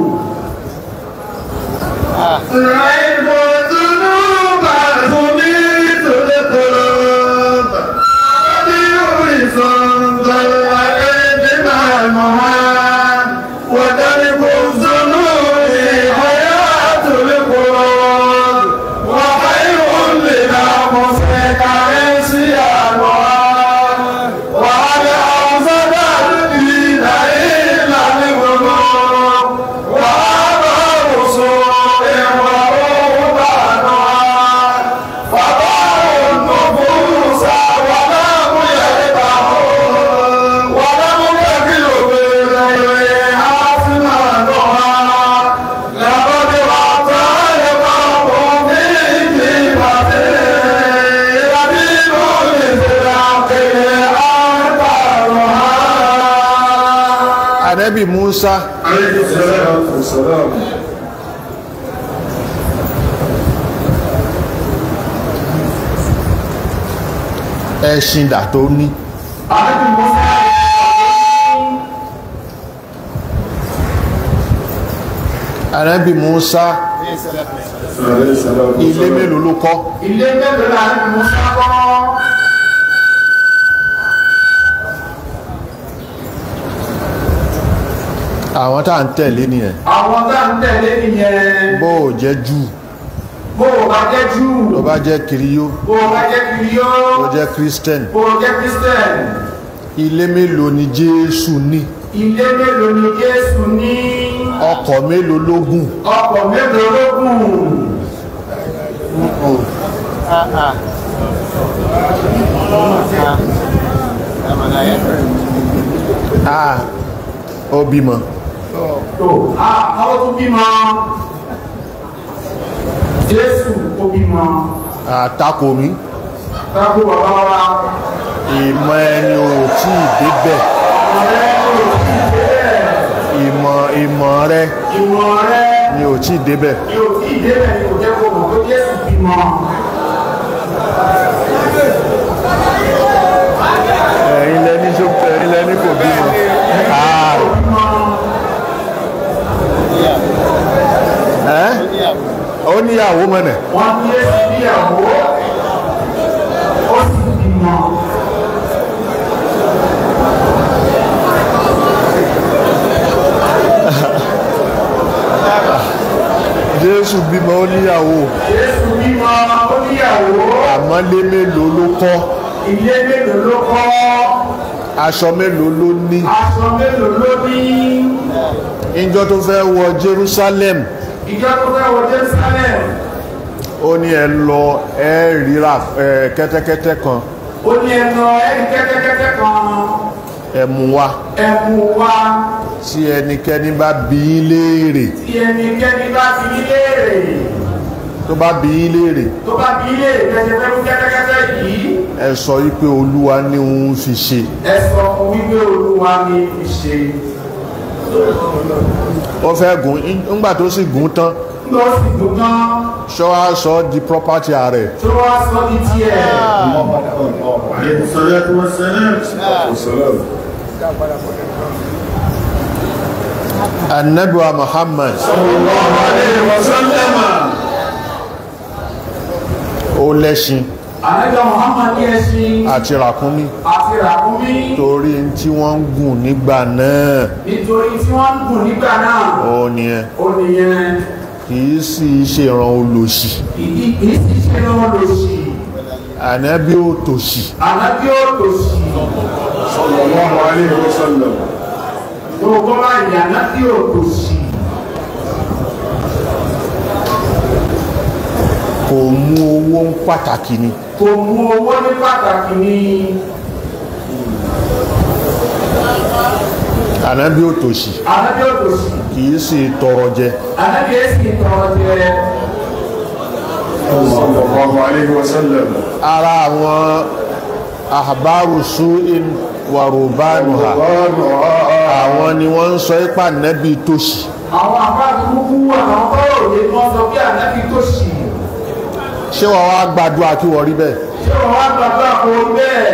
S3: ànábì Musa ẹṣin dà tó ní
S2: àbẹ́bí mọ́sá
S3: ànábì Musa ilé mélòó ló kọ́
S2: ilé mélòó la àbẹ́bí mọ́sá kọ́
S3: àwọn tá à ń tẹ̀lé nìyẹn
S2: àwọn tá ń tẹ̀lé nìyẹn
S3: bó o jẹ́ jù
S2: bó o bá jẹ́ jù
S3: tó bá jẹ́ kiriyó
S2: bó o bá jẹ́ kiriyó
S3: tó jẹ́ christian
S2: bó o jẹ́ christian
S3: ilé mélòó ni Jésù ní
S2: ilé mélòó ni jésù ní
S3: ọkọ̀ mélòó ló gùn
S2: ọkọ̀ mélòó ló gùn
S3: ah ó bímọ
S2: tó àwọn tó bímọ jésù ó bímọ
S3: àtakò mi
S2: kákó bàbá wa
S3: ìmọ̀ ẹni ò tí ì débẹ̀
S2: ọ̀rẹ́ kò tí ì débẹ̀
S3: ìmọ̀ ìmọ̀ rẹ
S2: ìmọ̀ rẹ
S3: ni ò tí ì débẹ̀
S2: ni ò tí ì débẹ̀ ni kò jẹ́ kó mọ̀ pé jésù bímọ
S3: ẹ̀yin lẹ́ni tó ẹ̀yin lẹ́ni kò bímọ Ah,
S2: bímọ
S3: ẹ́ ó níyàwó mọ̀nà
S2: wọ́n ní jésù níyàwó ó sì bímọ
S3: jésù bímọ ó níyàwó
S2: Jésù bímọ ó níyàwó
S3: àmọ́ lé mélòó ló kọ́
S2: ilé mélòó ló kọ́
S3: aṣọ mélòó ló ní
S2: aṣọ mélòó ló ní
S3: ìjọ tó fẹ́ wọ jerusalem
S2: ìjọ tó fẹ́ wọ Jerusalem
S3: ó ní ẹ lọ ẹ ríra ẹ kẹ́tẹ́kẹ́tẹ́ kan
S2: ó ní ẹnu ẹni kẹ́tẹ́kẹ́tẹ́ kan
S3: ẹ mú wá
S2: ẹ̀mú wa
S3: tí ẹnikẹ́ni bá bí í léèrè
S2: tí ẹnikẹ́ni bá fi ní léèrè
S3: tó bá bí í léèrè
S2: tó bá fi léèrè kẹ́tẹ́kẹ́tẹ́ fún kẹ́tẹ́kẹ́tẹ́ yìí
S3: ẹ sọ wípé olúwa ní òun fi ṣe
S2: ẹ sọ fún wípé olúwa ní fi ṣe
S3: ó fẹ́ gùn ńgbà tó sì gùn tán
S2: lọ sí dùn tán
S3: ṣọ́ á sọ di property ààrẹ
S2: tó wá sọ ní tiẹ̀
S1: عليه الصلاة والسلام
S3: anabiwa muhammad
S1: صلى الله عليه وسلم
S3: ó lẹ́ṣin
S2: àlejò Muhammad ní ẹṣin
S3: àti ràkúnmí
S2: àti ràkúnmí
S3: torí tí wọ́n ń gùn nígbà náà
S2: nítorí tí wọ́n ń gùn nígbà náà
S3: ó nìyẹn
S2: ó nìyẹn
S3: kìí sì ṣe ìran olòṣì
S2: ìdí kìí sì ṣe lọ́wọ́ lòṣì
S3: ànábí ò tòṣì
S2: ànábí ó lòṣì
S1: صلى الله عليه وسلم
S2: gbogbo báyìí ànábí ó lòṣì
S3: kò mú owó ń pàtàkì ni
S2: kò mú owó ní pàtàkì ní
S3: ànábí ò tòṣì
S2: ànábí ó lòṣì
S3: kìí sì tọrọ jẹ
S2: ànábí ó sì tọrọ jẹ
S1: صلى الله عليه وسلم
S3: ara àwọn àbárù su'in wàrùbánuha àwọn ni wọ́n ń sọ ipa nẹ́bí tòṣì
S2: àwọn àbájúkú àwọn tọrọ òye ni wọ́n sọ bí ànábí tó ṣì
S3: ṣé wọ́n wá gbàdúrà kí wọ́n rí bẹ́ẹ̀
S2: ṣé wọ́n wá gbàgbọ́ àpò bẹ́ẹ̀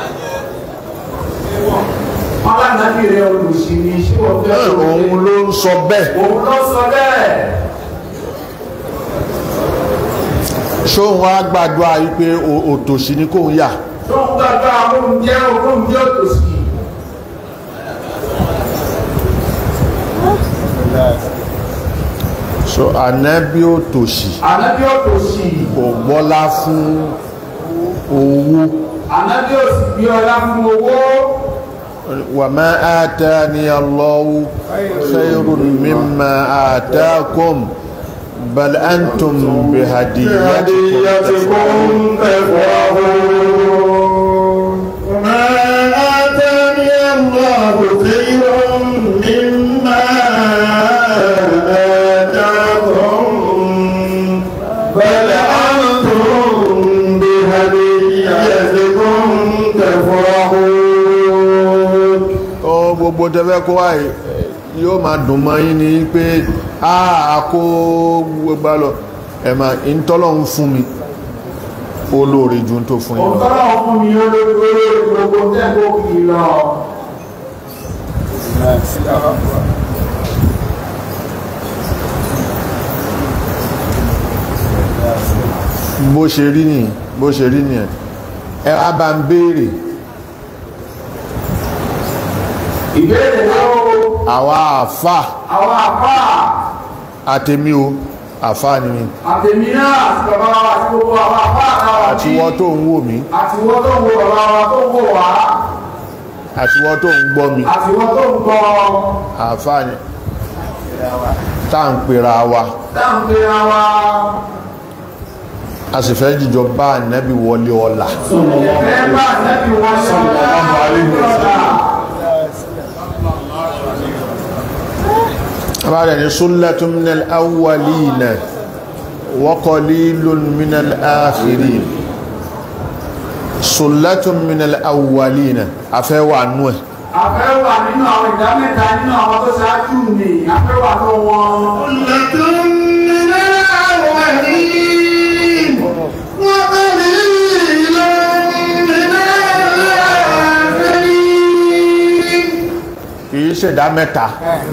S2: wọ́n bá nàbí rẹ̀ olùsí ni ṣé wọ́n fẹ́
S3: Ẹ̀,
S2: sọ
S3: òun ló ń sọ bẹ́ẹ̀
S2: òun lọ sọ bẹ́ẹ̀
S3: ṣóun wá gbàdúrà wípé o- òtòṣì ni kóun yà
S2: tó ń gbàgbọ́ àwọn oúnjẹ oúnjẹ òtòsí
S3: so ànábí òtòṣì
S2: ànábí òtòsí
S3: kò gbọ́lá fún owó
S2: ànábí òsì bí ọlá fún owó
S3: wà má atani Allahu khayrun mimma atakum bal antum bihadiyatikum
S1: هديتكم تفرحون وما آتاني الله خير مما آتاكم بل أنتم بهديتكم تفرحون
S3: ó gbogbo tẹ́fẹ́ kó wá yìí, yóò máa dùn mọ́ yín ní pé àà kó gbogbo lọ ẹ̀mà ìntọ́lọ́hun fún mi olóore ju tó fún yín
S2: òun
S3: lọ.
S2: tọ́lá fún mi olóògbé gbogbo tẹ́gbó kì í lọ
S3: bó ṣe rí nìyí bó ṣe rí nìyẹn ẹ wá bá ń béèrè
S2: ìbéèrè lọ́wọ́
S3: àwa àfà
S2: àwọn àpá
S3: àtẹ̀mí o àfà ni mi
S2: àtẹ̀mí náà àti bàbá wa àti gbogbo àwọn àpá àtàwà
S3: àti wọ́n tó ń wò mí
S2: àti wọ́n tó ń wo bàbá wa tó ń wò wá
S3: àti wọ́n tó ń gbọ́ mi
S2: àti wọ́n tó ń gbọ́
S3: àfà ni tá à ń pera wa
S2: dáńpé wa
S3: a sì fẹ́ jíjọ bá ànábì wọlé ọ̀la
S2: ẹ̀fẹ́ bá nẹ́bí wọn ṣe ọ̀la
S3: abáyé ni sullatun minal awwalina wa qalilun minal akhirin sullatun minal awwalina afẹ́ wà nú ẹ̀
S2: afẹ́ wà nínú àwọn ìdá mẹ́ta nínú àwọn tó ṣáájú ni afẹ́ wà tó wọn
S1: لكم من الأولين وقليل من الآخرين
S3: kìí ṣẹ̀dá mẹ́ta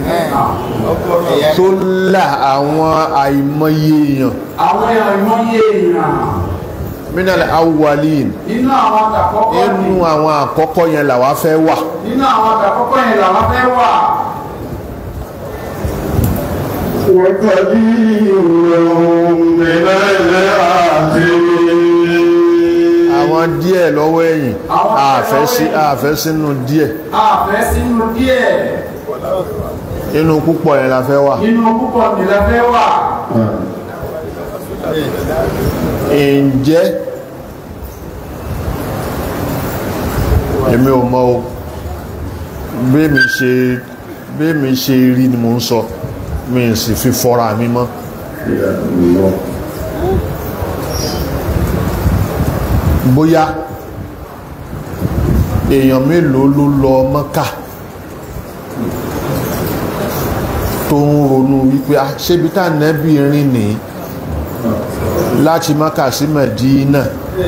S3: tó là àwọn àìmọye èèyàn
S2: àwọn èèyàn ìmọ̀ye èèyàn
S3: minal awwalin
S2: nínú àwọn àkọ́kọ́ ni
S3: inú àwọn àkọ́kọ́ yẹn làwa fẹ́ wà
S2: nínú àwọn àkọ́kọ́ yẹn làwọn fẹ́ wà
S1: وقليل
S3: àfẹ́ sí àfẹ́ sínú díẹ̀
S2: àfẹ́ sínú díẹ̀
S3: inú púpọ̀ yẹn la fẹ́ wà
S2: nínú púpọ̀ nílẹ̀ fẹ́ wà
S3: ǹjẹ́ èmi ò mọ̀ o bẹ́ẹ̀mi ṣe bẹ́ẹ̀mi ṣe rí ni mo ń sọ mi sì fi fọ́ra mi mọ́ bóyá èèyàn mélòó ló lọ mọ́kà tó ń ronú wípé a ṣébi tá nẹ́bí rìn ní láti mọ́kà sí mẹ̀dínà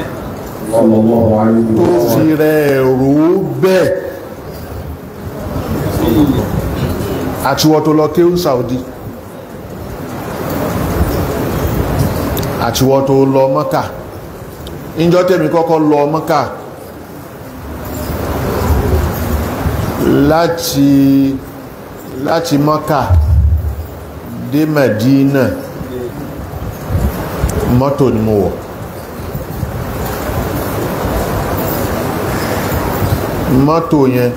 S3: tó fi rẹ̀ rò ó bẹ́ẹ̀ àtiwọ́ tó lọ kéhùn Saudi àtiwọ́ tó lọ mọ́kà ìjọ́ tèmi kọ́kọ́ lọ mọ́kà láti láti mọ́kà dé Mẹ̀dínà mọ́tò ni mo wọ̀ mọ́tò yẹn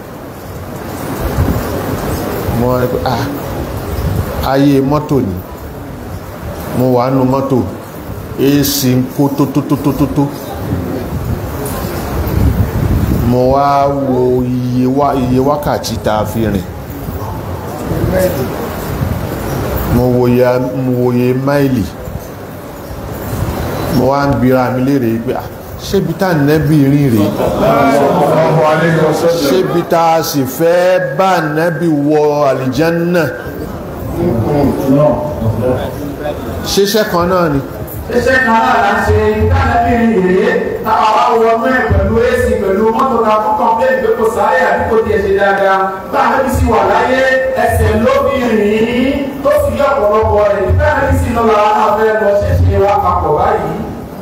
S3: mo wá ní pé ah ayé mọ́tò ni mo wà nù mọ́tò èsì ń kó tótótótótótó mo wá wo iye wá iye wákàtí tá a fi rìn mo wòye mo wòye máìlì mo wá ń bira mi léèrè pé ah ṣébi tá nẹ́bí rìn rèé ṣébi tá a sì fẹ́ bá nẹ́bí wọ àlìjánná ṣiṣẹ́ kan náà ni
S2: iṣẹ́ kan náà la ṣe ìdánilẹ́bí rèé táwa wá wọ mẹ́rin pẹ̀lú èsì pẹ̀lú mọ́tò ta fún kọ̀m̀pléènì pé kò sáré àbí kò tiẹ̀ ṣe dáadáa táwọn sì wà láyé ẹsẹ̀ lóbi rìn tó fi yọ ọ̀pọ̀lọpọ̀ rẹ̀ táwọn sì lọ la abẹ́ lọ ṣẹ̀ṣẹ̀ wa papọ̀ báyìí.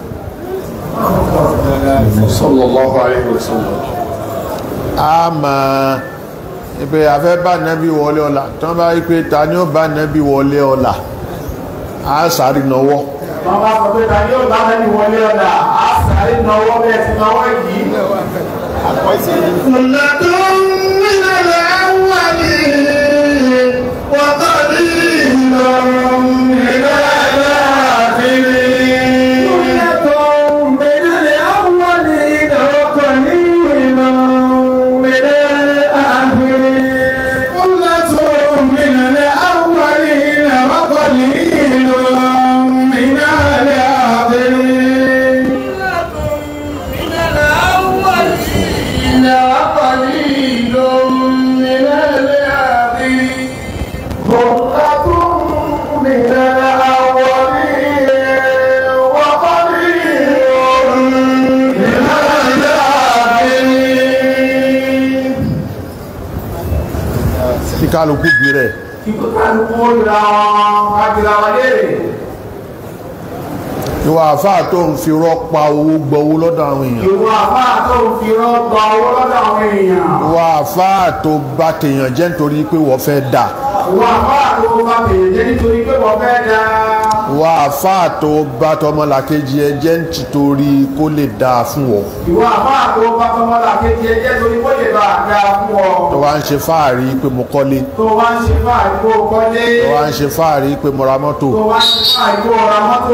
S1: sallallahu alayhi wa sallam
S3: a máa ipe afẹ́ bá nẹ́bí wọlé ọ̀la tí wọ́n bá rí pé ta ni ó bá nẹ́bí wọlé ọ̀la a sáré náwọ́
S2: wọ́n bá sọ pé ta ni yóò bá lẹ́nu wọlé ọ̀dà á sáré náwó bẹ́ẹ̀ ti náwó yìí.
S3: kí kálukú bí rẹ̀
S2: kíkó kálukú ó ra wọn kájúra wọn léèrè.
S3: ìwà àfáà tó ń fi rọ́pa owó gbọ́wó lọ́dọ̀ àwọn èèyàn
S2: ìwọ àbá tó ń fi rọ́gbà owó lọ́dọ̀ àwọn èèyàn.
S3: ìwà àfáà tó bá tèèyàn jẹ́ nítorí pé wọ́n fẹ́ dà
S2: ìwọ àbá tó bá bèèrè jẹ́ nítorí pé wọ́n fẹ́ da.
S3: ìwà àfáà tó bá tọmọlàkejì ẹ jẹ́ nítorí kó lè dáa fún wọn
S2: ìwọ àbá tó bá tọmọlá kejì ẹ jẹ́ torí kó lè bá a da fún ọ.
S3: tó wá ń ṣe fáàrí pé mo kọ́lé
S2: tó wá ń ṣe fáàrí kó o kọ́lé.
S3: tó wá ń ṣe fáàrí pé mo ra mọ́tò
S2: tó wá ń ṣe fáàrí kó o ra mọ́tò.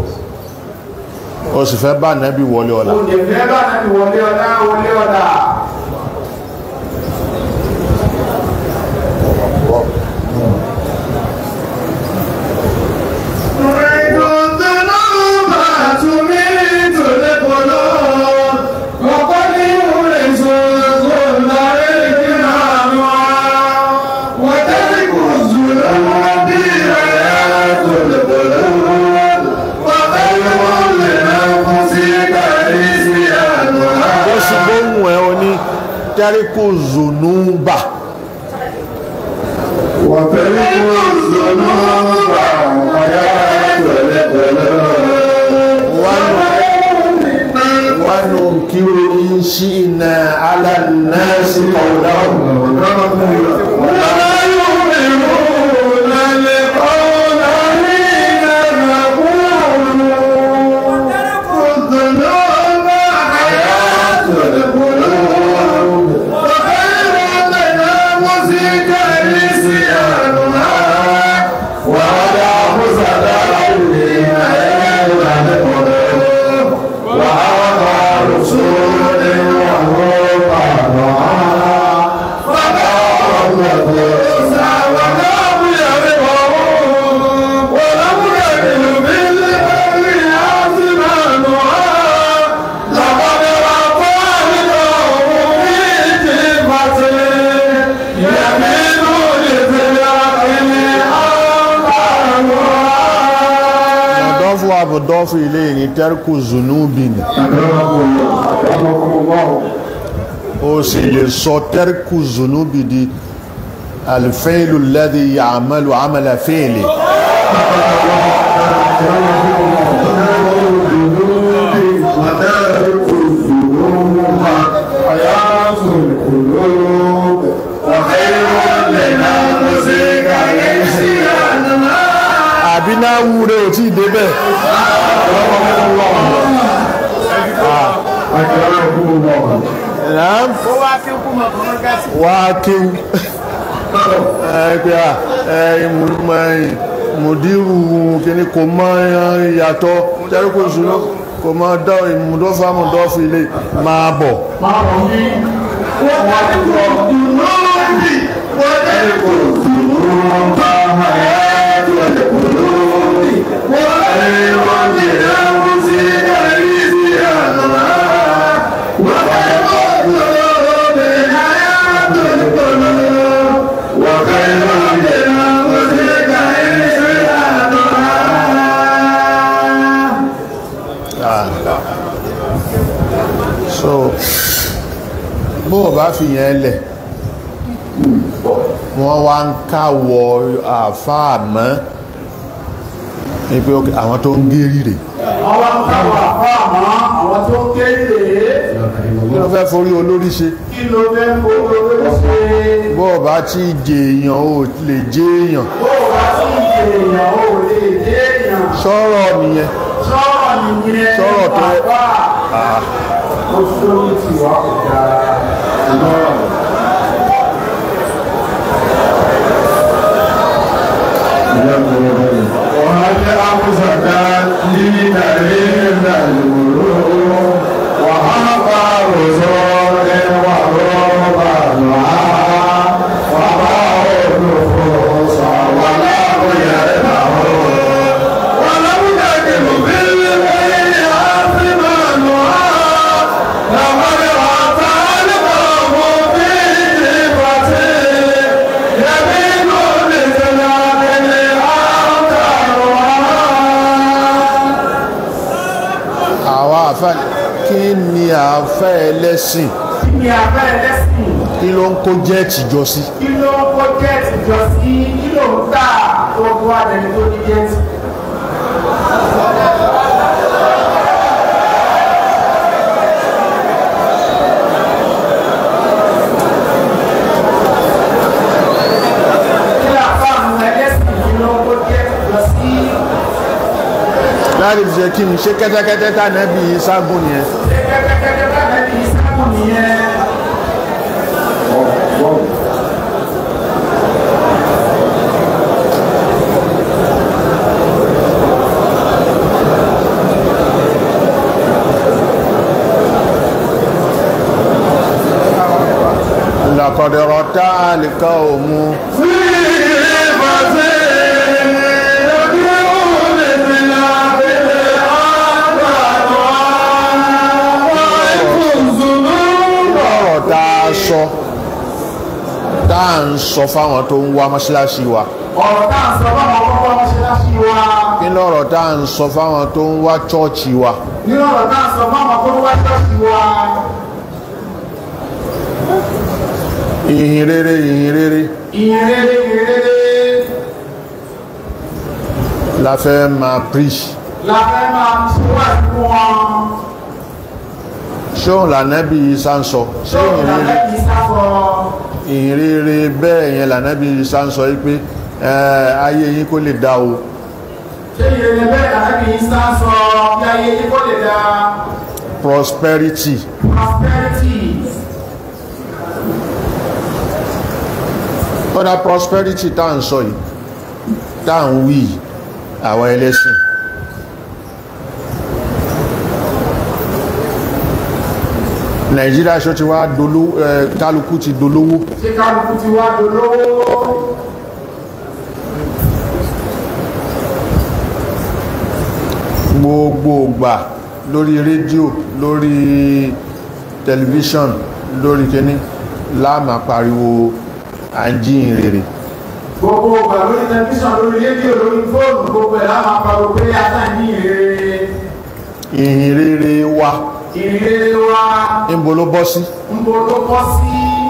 S3: ó sì fẹ́ bá nẹ́bí wọlé ọ̀la
S2: o lè fẹ́ bá nàbí wọlé ọ̀dà wọlé ọ̀dà.
S3: ó sì gbóhùn ẹ̀ ó ní tẹ́ríkù zùnúbà wánú kí ó ní sí iná alánàásí kọ̀ọ̀dáwò mọ̀dọ́fù wa mọ̀dọ́fù ilé ní tẹ́rkù zunubi ni ó sì lè sọ tẹ́rkù zunubi di alfẹ́ìlú lẹ́dí ya'malu amala fẹ́ìlì àbí náà wúre ò tí ìdébẹ̀ ẹ̀nà wá kíw ẹgbẹ́ mùdírù kìíní kò mọ́ ìyàtọ̀ tẹ́rùkù ìṣúná kò mọ́ dọ́ ìmúdọ́fà mùdọ́fù ilé máa bọ̀
S2: máa bọ̀ ní
S3: so bó o bá fi yẹn lẹ̀ wọ́n wá ń káwọ àfáà mọ́ ní pé ok, àwọn tó ń gérí rè
S2: àwọn káwà fáàmọ́ àwọn tó kéré
S3: kí ló fẹ́ forí olórí ṣe
S2: kí ló fẹ́ fowó lórí ṣe
S3: bó o bá tí jẹ èèyàn ò lè jẹ èèyàn
S2: bó wá sí èèyàn ò lè dé èèyàn
S3: sọ̀rọ̀ nìyẹn
S2: sọ̀rọ̀ nìyẹn
S3: Sọ̀rọ̀ tó yẹ-
S2: bàbá ó sórí tiwa kò dáa
S1: وهل أمسك دين إلا الملوك وأبى رسول ورهبانها وباعوا النفوس ولم يربحوا ولم تكن بالبيت أثمانها لقد أتى القوم في جبته يمين لزلال أوتارها
S3: àwọn àfẹ́ kí ni àfẹ́ ẹlẹ́sìn
S2: kí ni abẹ́ ẹlẹ́sìn
S3: kí ló ń kó jẹ́ẹ̀tì jọ sí
S2: kí ló ń kó jẹ́ẹ̀tì jọ sí kí ló ń tà tó bú adẹni tó ní jẹ́ẹ̀tì kí làfáàmù ẹlẹ́sìn kí ló ń kó jẹ́ẹ̀tì jọ sí
S3: láti fi ṣe kí ni ṣé kẹ́tẹ́kẹ́tẹ́ tà nẹ́bí ságùn nìyẹn
S2: ṣé kẹ́kẹ́kẹ́kẹ́ bá nẹ́bí sábùn nìyẹn
S3: làkọ̀dẹ̀rọ̀ tá àlìkà òmu ọ̀rọ̀ tá a sọ tá à ń sọ fáwọn tó ń wá mọ́ṣáláṣí wa
S2: ọ̀rọ̀ tá à ń sọ báwọn kọ́kọ́ mọ́ṣáláṣí wa
S3: kí lọ́rọ̀ tá à ń sọ fáwọn tó ń wá chọ́ọ̀chì wa
S2: nínú ọ̀rọ̀ tá à ń sọ báwọn kọ́kọ́ wá ṣọ́ọ̀ṣì wa
S3: ìhìn rere ìhìn rere
S2: ìyìnrere ìyìnrere
S3: la fẹ́ máa preach
S2: la fẹ́ máa ṣíwájú fún wọn
S3: ṣóhun lànẹ́bí Ìsá ń sọ ṣé
S2: tó
S3: ìhìn rere
S2: ìlànà yìí sáfọ
S3: ìhìn rere bẹ́ẹ̀ yẹn lànẹ́bí Ìsá ń sọ wípé eh, ayé yín kó lè dá o
S2: ṣé ìyìnrere bẹ́ẹ̀ lànà yìí sá sọ bí ayé yìí kó lè da
S3: prosperity
S2: prosperity
S3: ọ̀dà prosperity tá à ń sọ yìí tá à ń wí yìí, àwọn ẹlẹ́sìn nàìjíríà ṣó ti wá dolówó ẹ kálukú ti dolówó
S2: ṣé kálukú ti wá dolówó
S3: gbogbo ìgbà lórí rédíò lórí tẹlifíṣọ̀n lórí kíní láàmà pariwo àjíhìn rere
S2: gbogbo ọgbà lórí tẹlifíṣàn lórí rédíò lórí fóònù gbogbo ẹ̀ láwọn apariwo pé ata ní ìrere ìrere wa
S3: níbo ló bọ́ sí
S2: ń bo ló bọ́ sí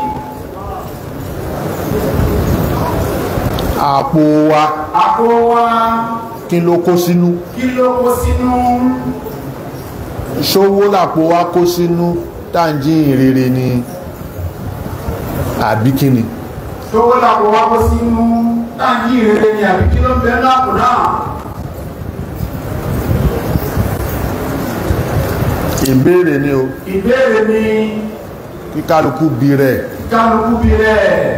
S3: àpò wa
S2: àpò wa
S3: kí ló kó sínú
S2: kí ló kó sínú
S3: ṣówó làpò wa kó sínú tàǹjí ìrere ni àbí kíni
S2: tówó làpò wa kó sínú táǹkì ìrere ni àbí kí ló ń bẹ lápò náà
S3: ìbéèrè ni o
S2: ìbéèrè ni
S3: kí kálukú bi rẹ̀
S2: kálukú bí rẹ̀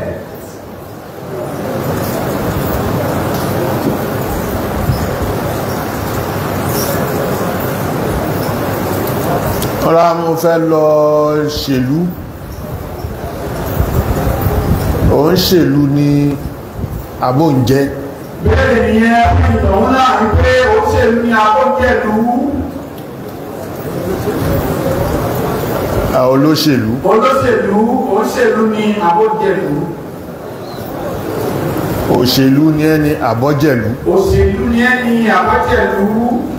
S3: ọ̀rá mo fẹ́ lọ ṣèlú òun ṣèlú ní àbóǹjẹ́
S2: béèrè nìyẹn fún ìtọ̀hún náà ní pé òṣèlú ni abọ́jẹ̀lú
S3: àwọn olóṣèlú
S2: olóṣèlú òṣèlú ni abọ́jẹ̀lú
S3: òṣèlú ní ẹni àbọ́jẹ̀lú
S2: òṣèlú ni ẹni abọ́jẹ̀lú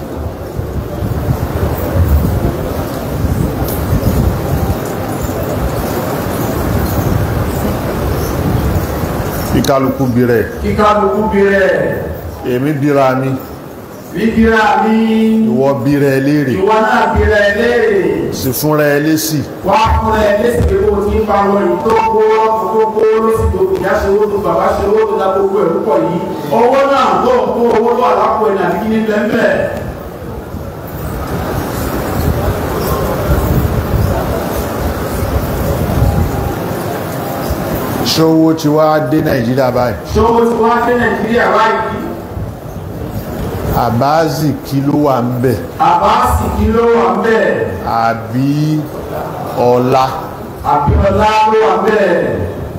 S3: kí kálukú bi rẹ̀
S2: kí kálukú bí rẹ̀
S3: èmi bíra mi
S2: bíbíra mi
S3: ìwọ bí rẹ̀ léèrè
S2: ìwọ náà bí rẹ̀ léèrè
S3: sì fúnra ẹ lésì
S2: wá fún ẹ lẹ́sìn pé kó o ti ń pa àwọn èyí tó kó ọkọ̀ tó kó lọ́sì tó ìyá ṣe owó tó bàbá ṣe owó tó dá gbogbo ẹ̀rú pọ̀ yìí owó náà tó ń kó owó tó àlápò ẹ̀ nàbí kí ní bẹ́ẹ̀
S3: ṣówó ti wá dé nàìjíríà báyìí
S2: ṣòwò tí wọ́n á dé nàìjíríà báyìí
S3: àbáàzì kí ló wà ń bẹ̀
S2: àbáàsì kí ló wà bẹ́ẹ̀
S3: àbí ọlá
S2: àbíọ́lá ló wà bẹ́ẹ̀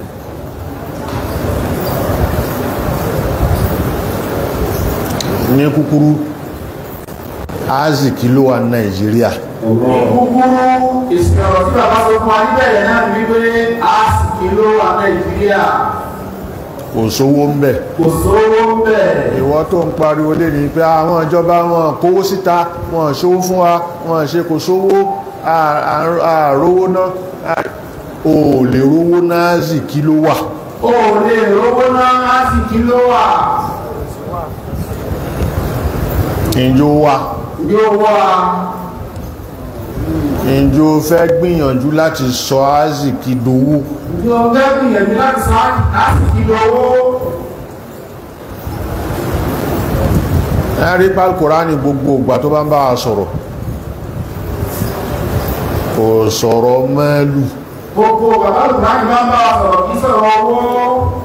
S3: ní kúkúrú áàzì kí ló wà ní nàìjíríà
S2: kúkúrú ìsìn ọ̀rọ̀ tí bàbá sọ fún wa níbẹ̀rẹ̀ náà ní wípé àásì kí ló wà nàìjíríà
S3: kò sówó ń bẹ̀
S2: kò sówó ń bẹ̀
S3: ìwọ tó ń pariwo lé ní pé àwọn ìjọba wọn kówó síta wọn ṣówó fún wa wọn ṣe kò sówó àrówó náà ò lè rówó náàzì kí ló wà
S2: ó lè rówó náà àásì kí ló wà
S3: ìjó wà
S2: yóò wà
S3: ìjó fẹ́ gbìyànjú láti sọ áàzì kí dowó
S2: yóò fẹ́ gbìyànjú láti sọ àásì kí lówó
S3: ẹ̀rí pálkùránì gbogbo ìgbà tó bá ń bá a sọ̀rọ̀ kò sọ̀rọ̀ mẹ́lù
S2: gbogbo bàbá lùdájú máa ń bá wa sọ̀rọ̀ kí sọ̀rọ̀ owó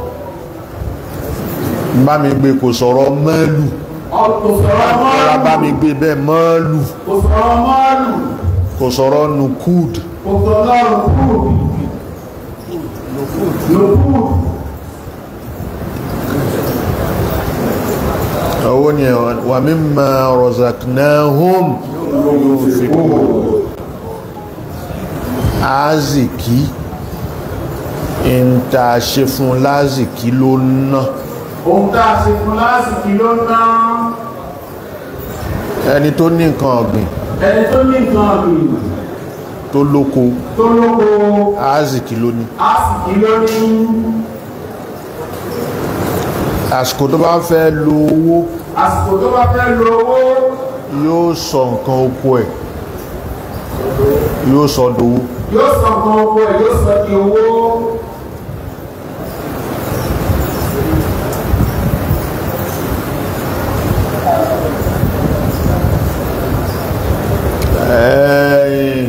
S3: bá mi gbé kò sọ̀rọ̀ mẹ́lù
S2: kò sọ̀rọ̀
S3: ọ̀rá bá
S2: mọ́ọ̀lù
S3: mi gbé bẹ́ẹ̀ mẹ́lù
S2: kò sọ̀rọ̀ mọ́ọ̀lù
S3: kò sọ̀rọ̀ nukud
S2: kò sọ̀rọ̀ rùkú rùkú
S3: owó ni wà mimma razaqnahum yunfiqun azìkí ń ta ṣe fún lázìkí ló ná
S2: ohun tá a ṣe fún lásìkò ló ń ná
S3: ẹni tó ní nǹkan ọ̀gbìn
S2: ẹni tó ní nǹkan ọ̀gbìn
S3: tó lóko
S2: tó lóko
S3: azìkí ló ní
S2: àsìkò ló ní
S3: àsìkò tó bá fẹ́ lo owó
S2: àsìkò tó bá fẹ́ lo owó
S3: yóò sọ nǹkan oko ẹ̀ yóò sọ dowó
S2: yóò sọ nǹkan oko ẹ̀ yóò sọ di owó
S3: ẹ̀yìn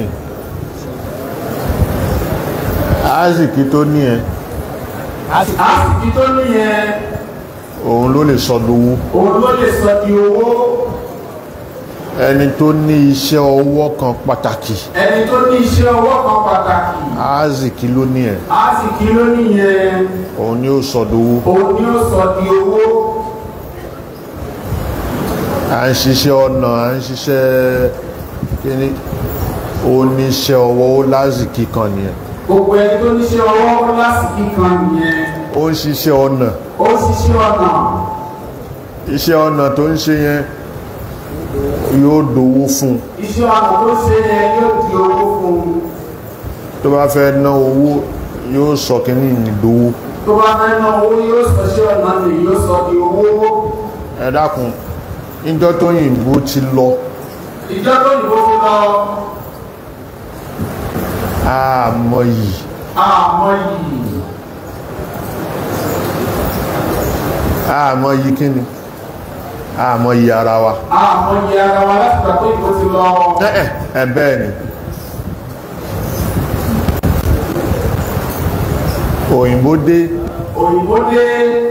S3: azìkí tó ní ẹ
S2: àsìkò tó ní yẹn
S3: òun ló lè sọ dowó
S2: òun ló lè sọ di owó
S3: ẹni tó ní iṣẹ́ ọwọ́ kan pàtàkì
S2: ẹni tó ní iṣẹ́ ọwọ́ kan pàtàkì
S3: azìkí ló ní ẹ
S2: àsìkò ló ní yẹn
S3: òun ni ó sọ dowó
S2: òun ni ó sọ di owó
S3: à ń ṣiṣẹ́ ọ̀nà à ń ṣiṣẹ́ kíní oníṣẹ́ ọwọ́ ó lázìkí kan nìyẹn
S2: gbogbo ẹni tó níṣẹ́ ọwọ́ lásìkò kan nìyẹn
S3: ó ń ṣiṣẹ́ ọ̀nà
S2: ó ṣiṣẹ́ ọ̀nà
S3: iṣẹ́ ọ̀nà tó ń ṣe yẹn yóò dowó fún
S2: iṣẹ́ ọnà tó ṣe yẹn yóò di owó fún un
S3: tó bá fẹ́ ná owó yóò sọ kìíní ìdówó
S2: tó bá fẹ́ ná owó yóò sọ iṣẹ́ ọnà mi yóò sọ di owó
S3: ẹ dákun níjọ́ tó yìnbó ti lọ
S2: ìjọ tó yìnbó fi lọ
S3: àmọ́ yìí
S2: àmọ́ yìí
S3: àmọ́ yìí kíni àmọ́ yìí ara wa
S2: àmọ́ yìí ara wa láti gbà tó yìnbó ti lọ
S3: ẹ̀ ẹ̀ bẹ́ẹ̀ ni òyìnbó dé
S2: òyìnbó dé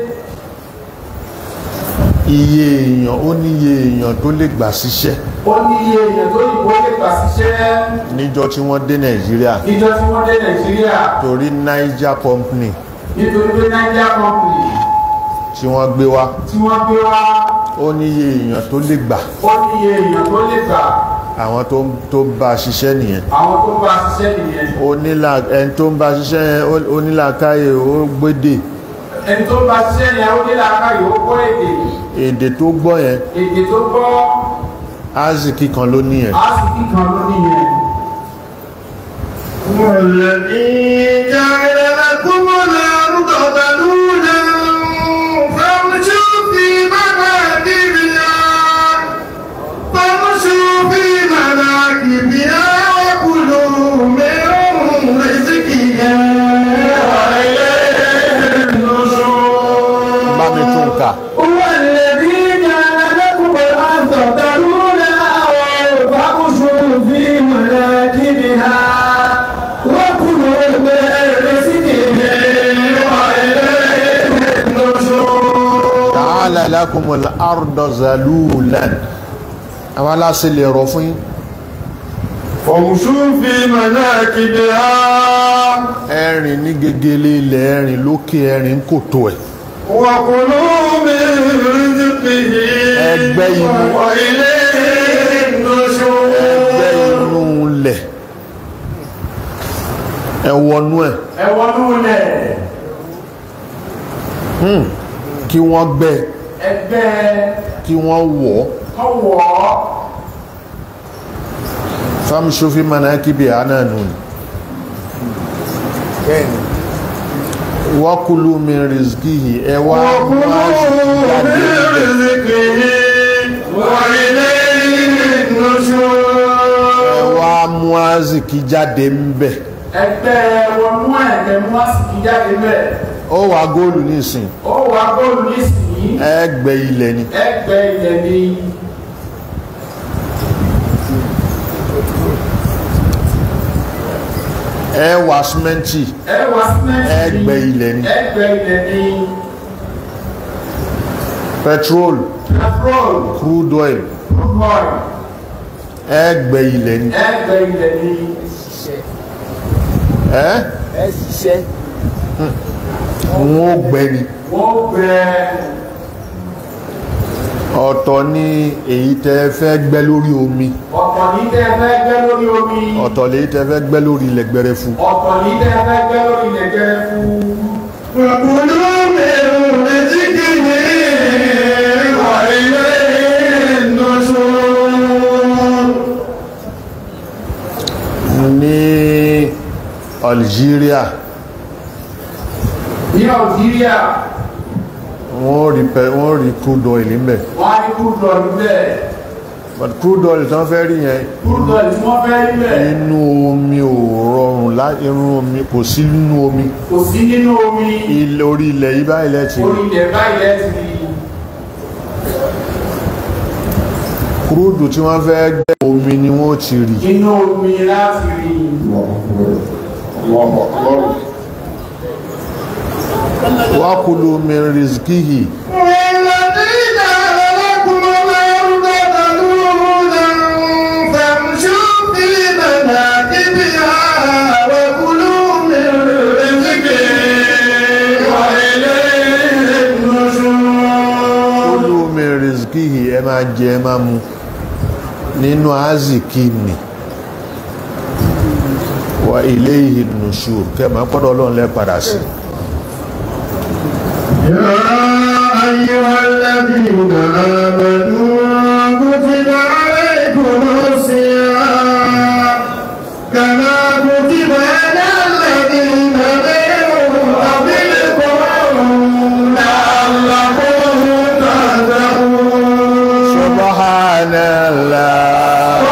S3: iye èèyàn ó ní iye èèyàn tó lè gbà síṣẹ́
S2: ó ní iye èèyàn tó yìnbó lè gbà síṣẹ́
S3: níjọ́ tí wọ́n dé nàìjíríà
S2: níjọ tí wọ́n dé nàìjíríà
S3: torí niger company
S2: nítorí pé niger company
S3: tí wọ́n gbé wá
S2: tí wọ́n gbé wá
S3: ó ní iye èèyàn tó lè gbà
S2: ó ní iye èèyàn tó lè gbà
S3: àwọn tó tó bá a ṣiṣẹ́ nìyẹn
S2: àwọn tó bá ṣiṣẹ́ nìyẹn
S3: onílà ẹni tó ń bá a ṣiṣẹ́ yẹn ó- onílàákàyè ó gbédè
S2: ẹni tó bá ṣiṣẹ́ yẹn ó ní làákàyè ó gbọ́ èdè
S3: èdè tó gbọ́ yẹn
S2: èdè tó gbọ́
S3: ázìkì kan ló ní yẹn
S2: á sì kíkan ló nìyẹn
S1: والذي جعل لكم الأرض ذلولا فامشوا في مناكبها فامشوا في مناكبها وكلوا من رزقها وإليه النشور
S3: bá mi tún kà
S1: هو الذي جعل لكم الأرض ذلولا فامشوا في مناكبها وكلوا من رزقه وإليه النشور
S3: ta'ala lakumul arda zalulan àwọn aláṣẹ lè rọ fún yín
S1: فامشوا في مناكبها
S3: ẹ̀rìn ní gegele ilẹ̀ ẹ̀rìn lókè ẹ̀rìn kòtò ẹ̀
S1: وكلوا من رزقه
S3: ẹgbẹ́ inú
S1: وإليه النشور
S3: ẹgbẹ́ inú lẹ̀ ẹwọnú ẹ̀
S2: ẹ wọnú lẹ̀
S3: kí wọ́n gbẹ́
S2: ẹgbẹ́
S3: kí wọ́n wọ̀
S2: ọwọ́
S3: famshu fi manakibi ananu ni wakulu min rizqihi ẹ wá máa jáde níbẹ̀. ẹ wá mú azìkí jáde ń bẹ̀
S2: ẹgbẹ́ wọnú ẹ̀gbẹ́ mú àsìkí jáde bẹ́ẹ̀
S3: ó wà góòlù nísìn
S2: ó wà góòlù nísìnyí
S3: ẹgbẹ́ ilẹ̀ ni
S2: ẹgbẹ́ ilẹ̀ ni
S3: ẹ wà símẹ́ǹtì
S2: ẹ wà símẹ́ǹtì
S3: ẹgbẹ́ ilẹ̀ ni
S2: ẹgbẹ́ ilẹ̀ ni
S3: petrol
S2: petrol
S3: crude oil
S2: crude oil
S3: ẹgbẹ́ ilẹ̀ ni
S2: ẹgbẹ́ ilẹ̀ ni
S3: ẹ́
S4: ẹ ṣiṣẹ́
S3: wọ́n gbẹ́ ni
S2: wọ́n gbẹ
S3: ọ̀tọ̀ ni èyí tẹ́ fẹ́ gbẹ́ lórí omi
S2: ọ̀pọ̀ ní tẹ́ fẹ́ gbẹ́ lórí omi
S3: ọ̀tọ̀ lèyí tẹ́ fẹ́ gbẹ́ lórí ilẹ̀ gbẹrẹfu
S2: ọ̀pọ̀ ní tẹ́ fẹ́ gbẹ́ lórí ilẹ̀ gẹrẹfu
S1: وكلوا من رزقه وإليه النشور
S3: ní Algeria
S2: ní Algeria
S3: wọ́n rí pẹ wọ́n rí crude oil níbẹ̀
S2: wọ́n á ní crude oil bẹ́ẹ̀
S3: but crude oil tán fẹ́ rí yẹn
S2: crude oil tí wọ́n fẹ́ rí bẹ́ẹ̀
S3: inú omi ò rọrùn lá inú omi kò sí nínú omi
S2: kò sí nínú omi
S3: ilẹ̀ orí ilẹ̀ yìí báyìí lẹ́tì rí.
S2: orí ilẹ̀ báyìí lẹ́tì rí
S3: kúrúdù tí wọ́n fẹ́ gbẹ́ omi ni wọ́n ti rí
S2: inú omi láti rí
S3: wákùlù min rizkihi
S1: والذي جعل لكم الأرض ذلولا فامشوا في مناكبها وكلوا من رزقه وإليه النشور
S3: kúlù min rizkihi ẹ máa jẹ ẹ máa mu nínú azìkí ni wa ilayhi nushur kẹma pọ́dọ̀ ọlọ́run lẹ́ padà sí
S1: يا أيها الذين آمنوا كتب عليكم
S3: سبحان الله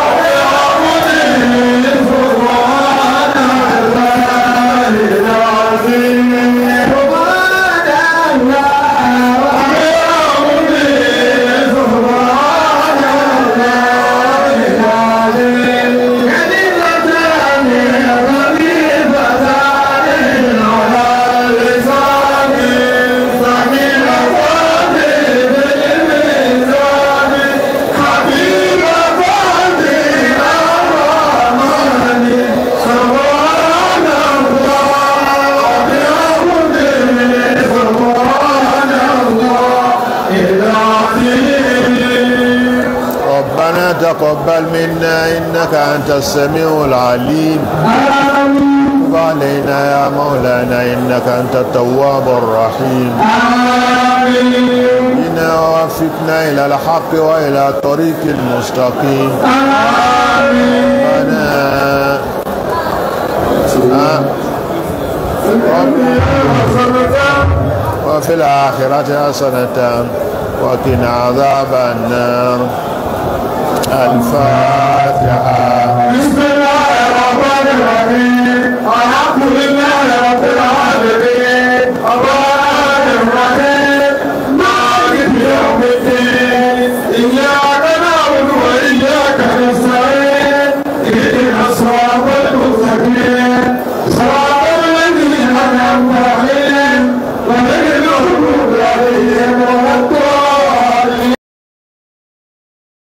S3: ربنا تقبل منا إنك أنت السميع العليم تب علينا يا مولانا إنك أنت التواب الرحيم بنا ووفقنا إلى الحق وإلى الطريق المستقيم ربنا آه. وفي الآخرة حسنة وقنا عذاب النار الفاتحة